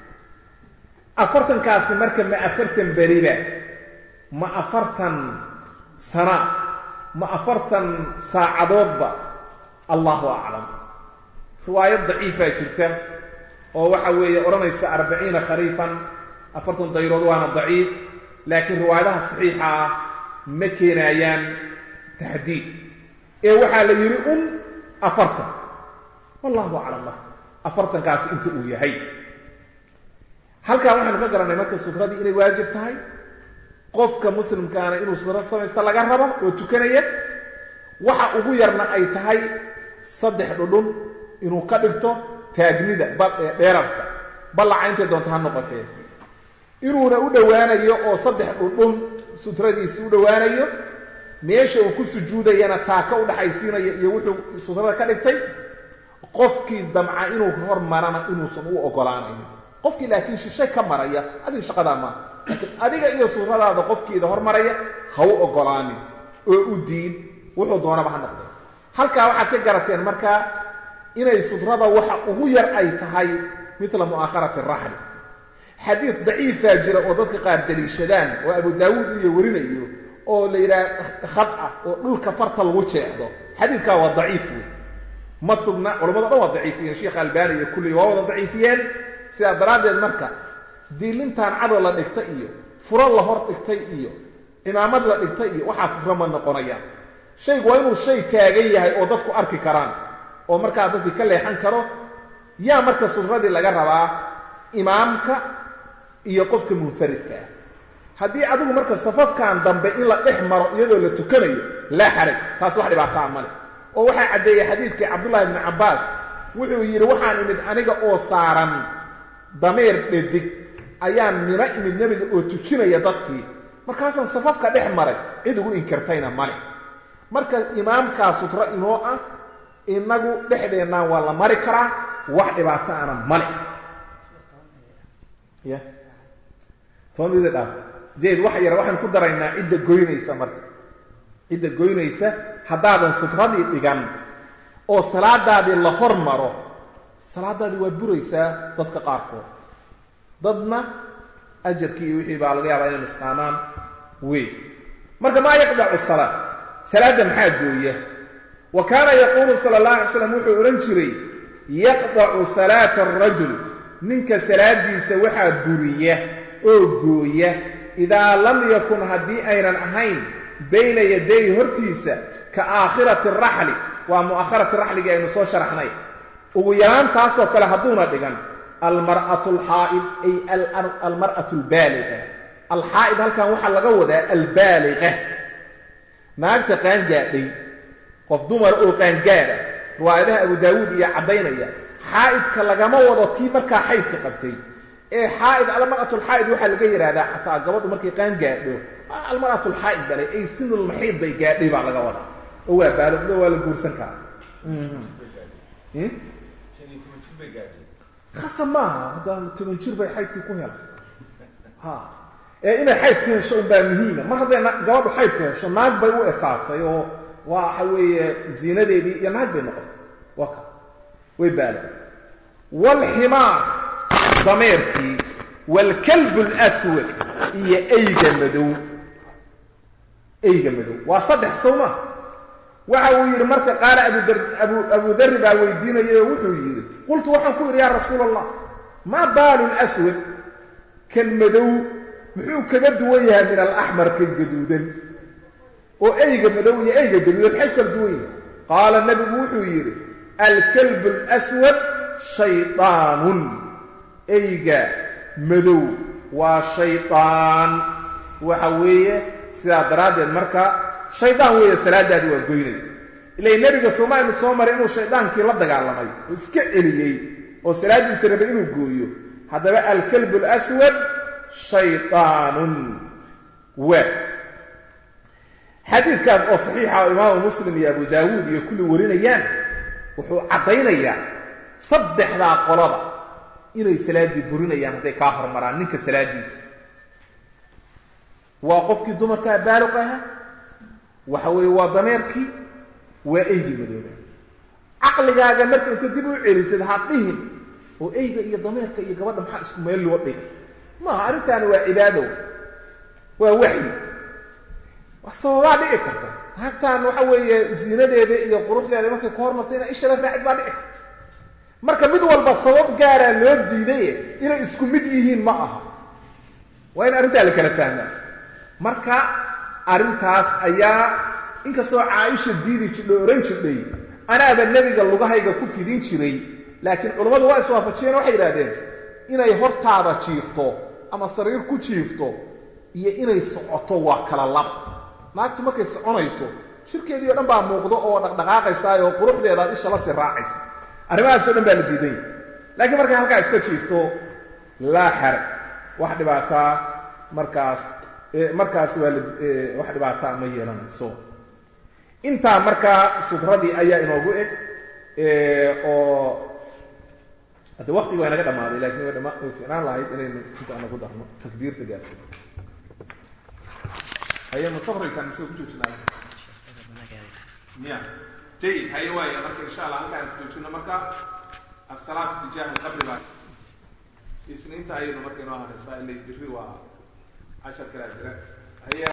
afartankaasi marka ma afartan beriba ma afartan sana ma afartan saacadoodba allahu aclam riwaayad daciifaa jirta oo waxa weeye odhanaysa arbaciina khariifan afartan dayrood waana daciif laakiin riwaayadaha saxiixa ah ma keenayaan taxdiid ee waxaa la yidhi un afartan wallahu aclam marka afartankaasi inta uu yahay halkaa waxaynu ka garannay marka sutradii inay waajib tahay qofka muslimkaana inuu sutro samaysta laga rabo oo tukanaya waxa ugu yarna ay tahay saddex dhudhun inuu ka dhigto taagnida dheerarka ballaca intay doonto ha noqotee inuuna u dhowaanayo oo saddex dhudhun sutradiisi u dhowaanayo meesha uu ku sujuudayana taaka u dhaxaysiinayo iyo wuxuu sutrada ka dhigtay qofkii damca inuu hormarana inuusan u ogolaanayn qofkii laakiin shishe ka maraya adiga shaqadaa maaha laakiin adiga iyo sutradaada qofkiida hormaraya ha u ogolaanin oo u diin wuxuu doonaba ha noqday halkaa waxaad ka garateen markaa inay sutrada waxa ugu yar ay tahay mitla mu'aakharati raxli xadiid daciifaa jira oo dadka qaar daliishadaan oo abu daawuud iyo warinayo oo la yidhaha khad ah oo dhulka farta lagu jeexdo xadiidkaa waa daciif wey ma sugna culamado dhan waa daciifiyeen sheikh albani iyo kulliy waa wada daciifiyeen sidaa daraaddeed marka diilintaan cadow la dhigtay iyo furo la hor dhigtay iyo cimaamad la dhigtay iyo waxaa sufro ma noqonayaan shaygu waa inuu shay taagan yahay oo dadku arki karaan oo markaa dadkii ka leexan karo yaa marka sufradii laga rabaa imaamka iyo qofka munfaridka ah haddii adigu marka safafkan dambe in la dhex maro iyadoo la tukanayo laa xaraj taas wax dhibaataa male oo waxaa caddeeyey xadiidkii cabdullahi ibni cabbaas wuxuu yidhi waxaan imid aniga oo saaran dameer dhedig ayaan mina imid nebiga oo tujinaya dadkii markaasaan safafka dhex maray cid ugu inkirtayna male marka imaamkaa sutro inoo ah inagu dhexdeennaan waa la mari karaa wax dhibaato ana male ya toban mida dhaafta jeed wax yar waxaan ku daraynaa cidda goynaysa marka cidda goynaysa haddaadan sutradii dhigan oo salaadaadii la hormaro salaadaadii waa buraysaa dadka qaarkood dadna ajarkii iyo wixii baa laga yaabaa inay nusqaamaan wey marka maa yaqdacu salaa salaadda maxaa gooya wa kaana yaquulu sala allah alay slam wuxuu odhan jiray yaqdacu salaata arajul ninka salaadiisa waxaa buriya oo gooya idaa lam yakun haddii aynan ahayn bayna yaday hortiisa ka aakhirati raxli waa mu'akharati raxligii aynu soo sharaxnay ugu yaraan taasoo kale hadduuna dhigan almar'atu alxaa'id ay almar'atu albaaliqa alxaa'id halkan waxaa laga wadaa albaaliqa naagta qaangaadhay qof dumar oo qaangaada riwaayadaha abu daawuud iyo caddaynaya xaa'idka lagama wado tii markaa xaydka qabtay ee xaa'id almar'atu alxaa'id waxaa laga yidhaahdaa xataa gabadhu markay qaangaadho almar'atu alxaa'id balay ay sinulmaxiid bay gaadhay baa laga wadaa oo waa baalogdo waa la guursan karaa khasa maaha haddaan toban jir bay xaydkii ku helay ha ee inay xayd ku hesho unbaa muhiima mar hadday gabadhu xayd ku hesho naag bay u ekaatay oo waxa weeye ziinadeedii iyo naag bay noqotay waa ka way baala waalximaar dameerkii waalkalbu alaswad iyo eyga madow eyga madow waa saddex sawma waxa uu yidhi marka qaala abu darri baa weydiinayay oo wuxuu yidhi qultu waxaan ku yidhi yaa rasuula allah maa baalu lswad kan madow muxuu kaga duwan yahay min alaxmar kan gaduudan oo eyga madow iyo eyga gaduudan maxay kala duwan yihin qaala nabigu wuxuu yidhi alkalbu lswad shaydaanun eyga madow waa shaydaan waxa weeye sidaa daraaddeed marka shaydaan weeye salaadaadii waa goynay ilay nebiga soomaalinu soo maray inuu shaydaankii la dagaalamay oo iska celiyey oo salaaddiisa rabay inuu gooyo haddaba alkalbu alaswad shaydaanun waa xadiidkaas oo saxiixa oo imaamu muslim iyo abu daawuud iyo kulli warinayaan wuxuu caddaynayaa saddexdaa qolada inay salaaddii burinayaan hadday kaa hormaraan ninka salaaddiisa waa qofkii dumarkaa baaluq ahaa waxa weeye waa dameerkii waa eygii madooba caqligaaga marka inta dib u celisad ha dhihin oo eyga iyo dameerka iyo gabadha maxaa isku meel loo dhigay maaha arrintaani waa cibaado waa waxyi sababaa dhici karta naagtaan waxa weeye ziinadeeda iyo quruxdeeda markay ku hormartay ina ishada raacid baa dhici karta marka mid walba sabab gaaraa loo diidaye inay isku mid yihiin ma aha waa in arrintaa la kala fahmaa marka arrintaas ayaa inkastoo caaisha diidi jidho ohan jidhay anaaba nebiga lugahayga ku fidin jiray laakiin culammadu waa iswaafajiyeen waxay yidhahdeen inay hortaada jiifto ama sariir ku jiifto iyo inay socoto waa kala lab naagtu markay soconayso shirkeedii o dhan baa muuqdo oo dhaqdhaqaaqaysaay oo quruxdeedaad isha la sii raacaysa arrimahaasoo dhan baa la diidan yahy laakiin markay halkaa iska jiifto laa xaraj wax dhibaataa markaas markaas waa la wax dhibaataa ma yeelanayso intaa markaa sutradii ayaa inoogu eg oo hadde waktiga waa inaga dhamaaday lakin way dhama way ficnaan lahayd inaynu inta anagu darno takbiirta gaarsiino haye ma safraysaan mise ku joojinaa miya jayid haye waaya marka insha allah halkaan ku joojino marka asalaatu tijaahi qabri baa isniinta ayaynu marka inoo haraysaa ilay biri waa cashar kalaa jira haye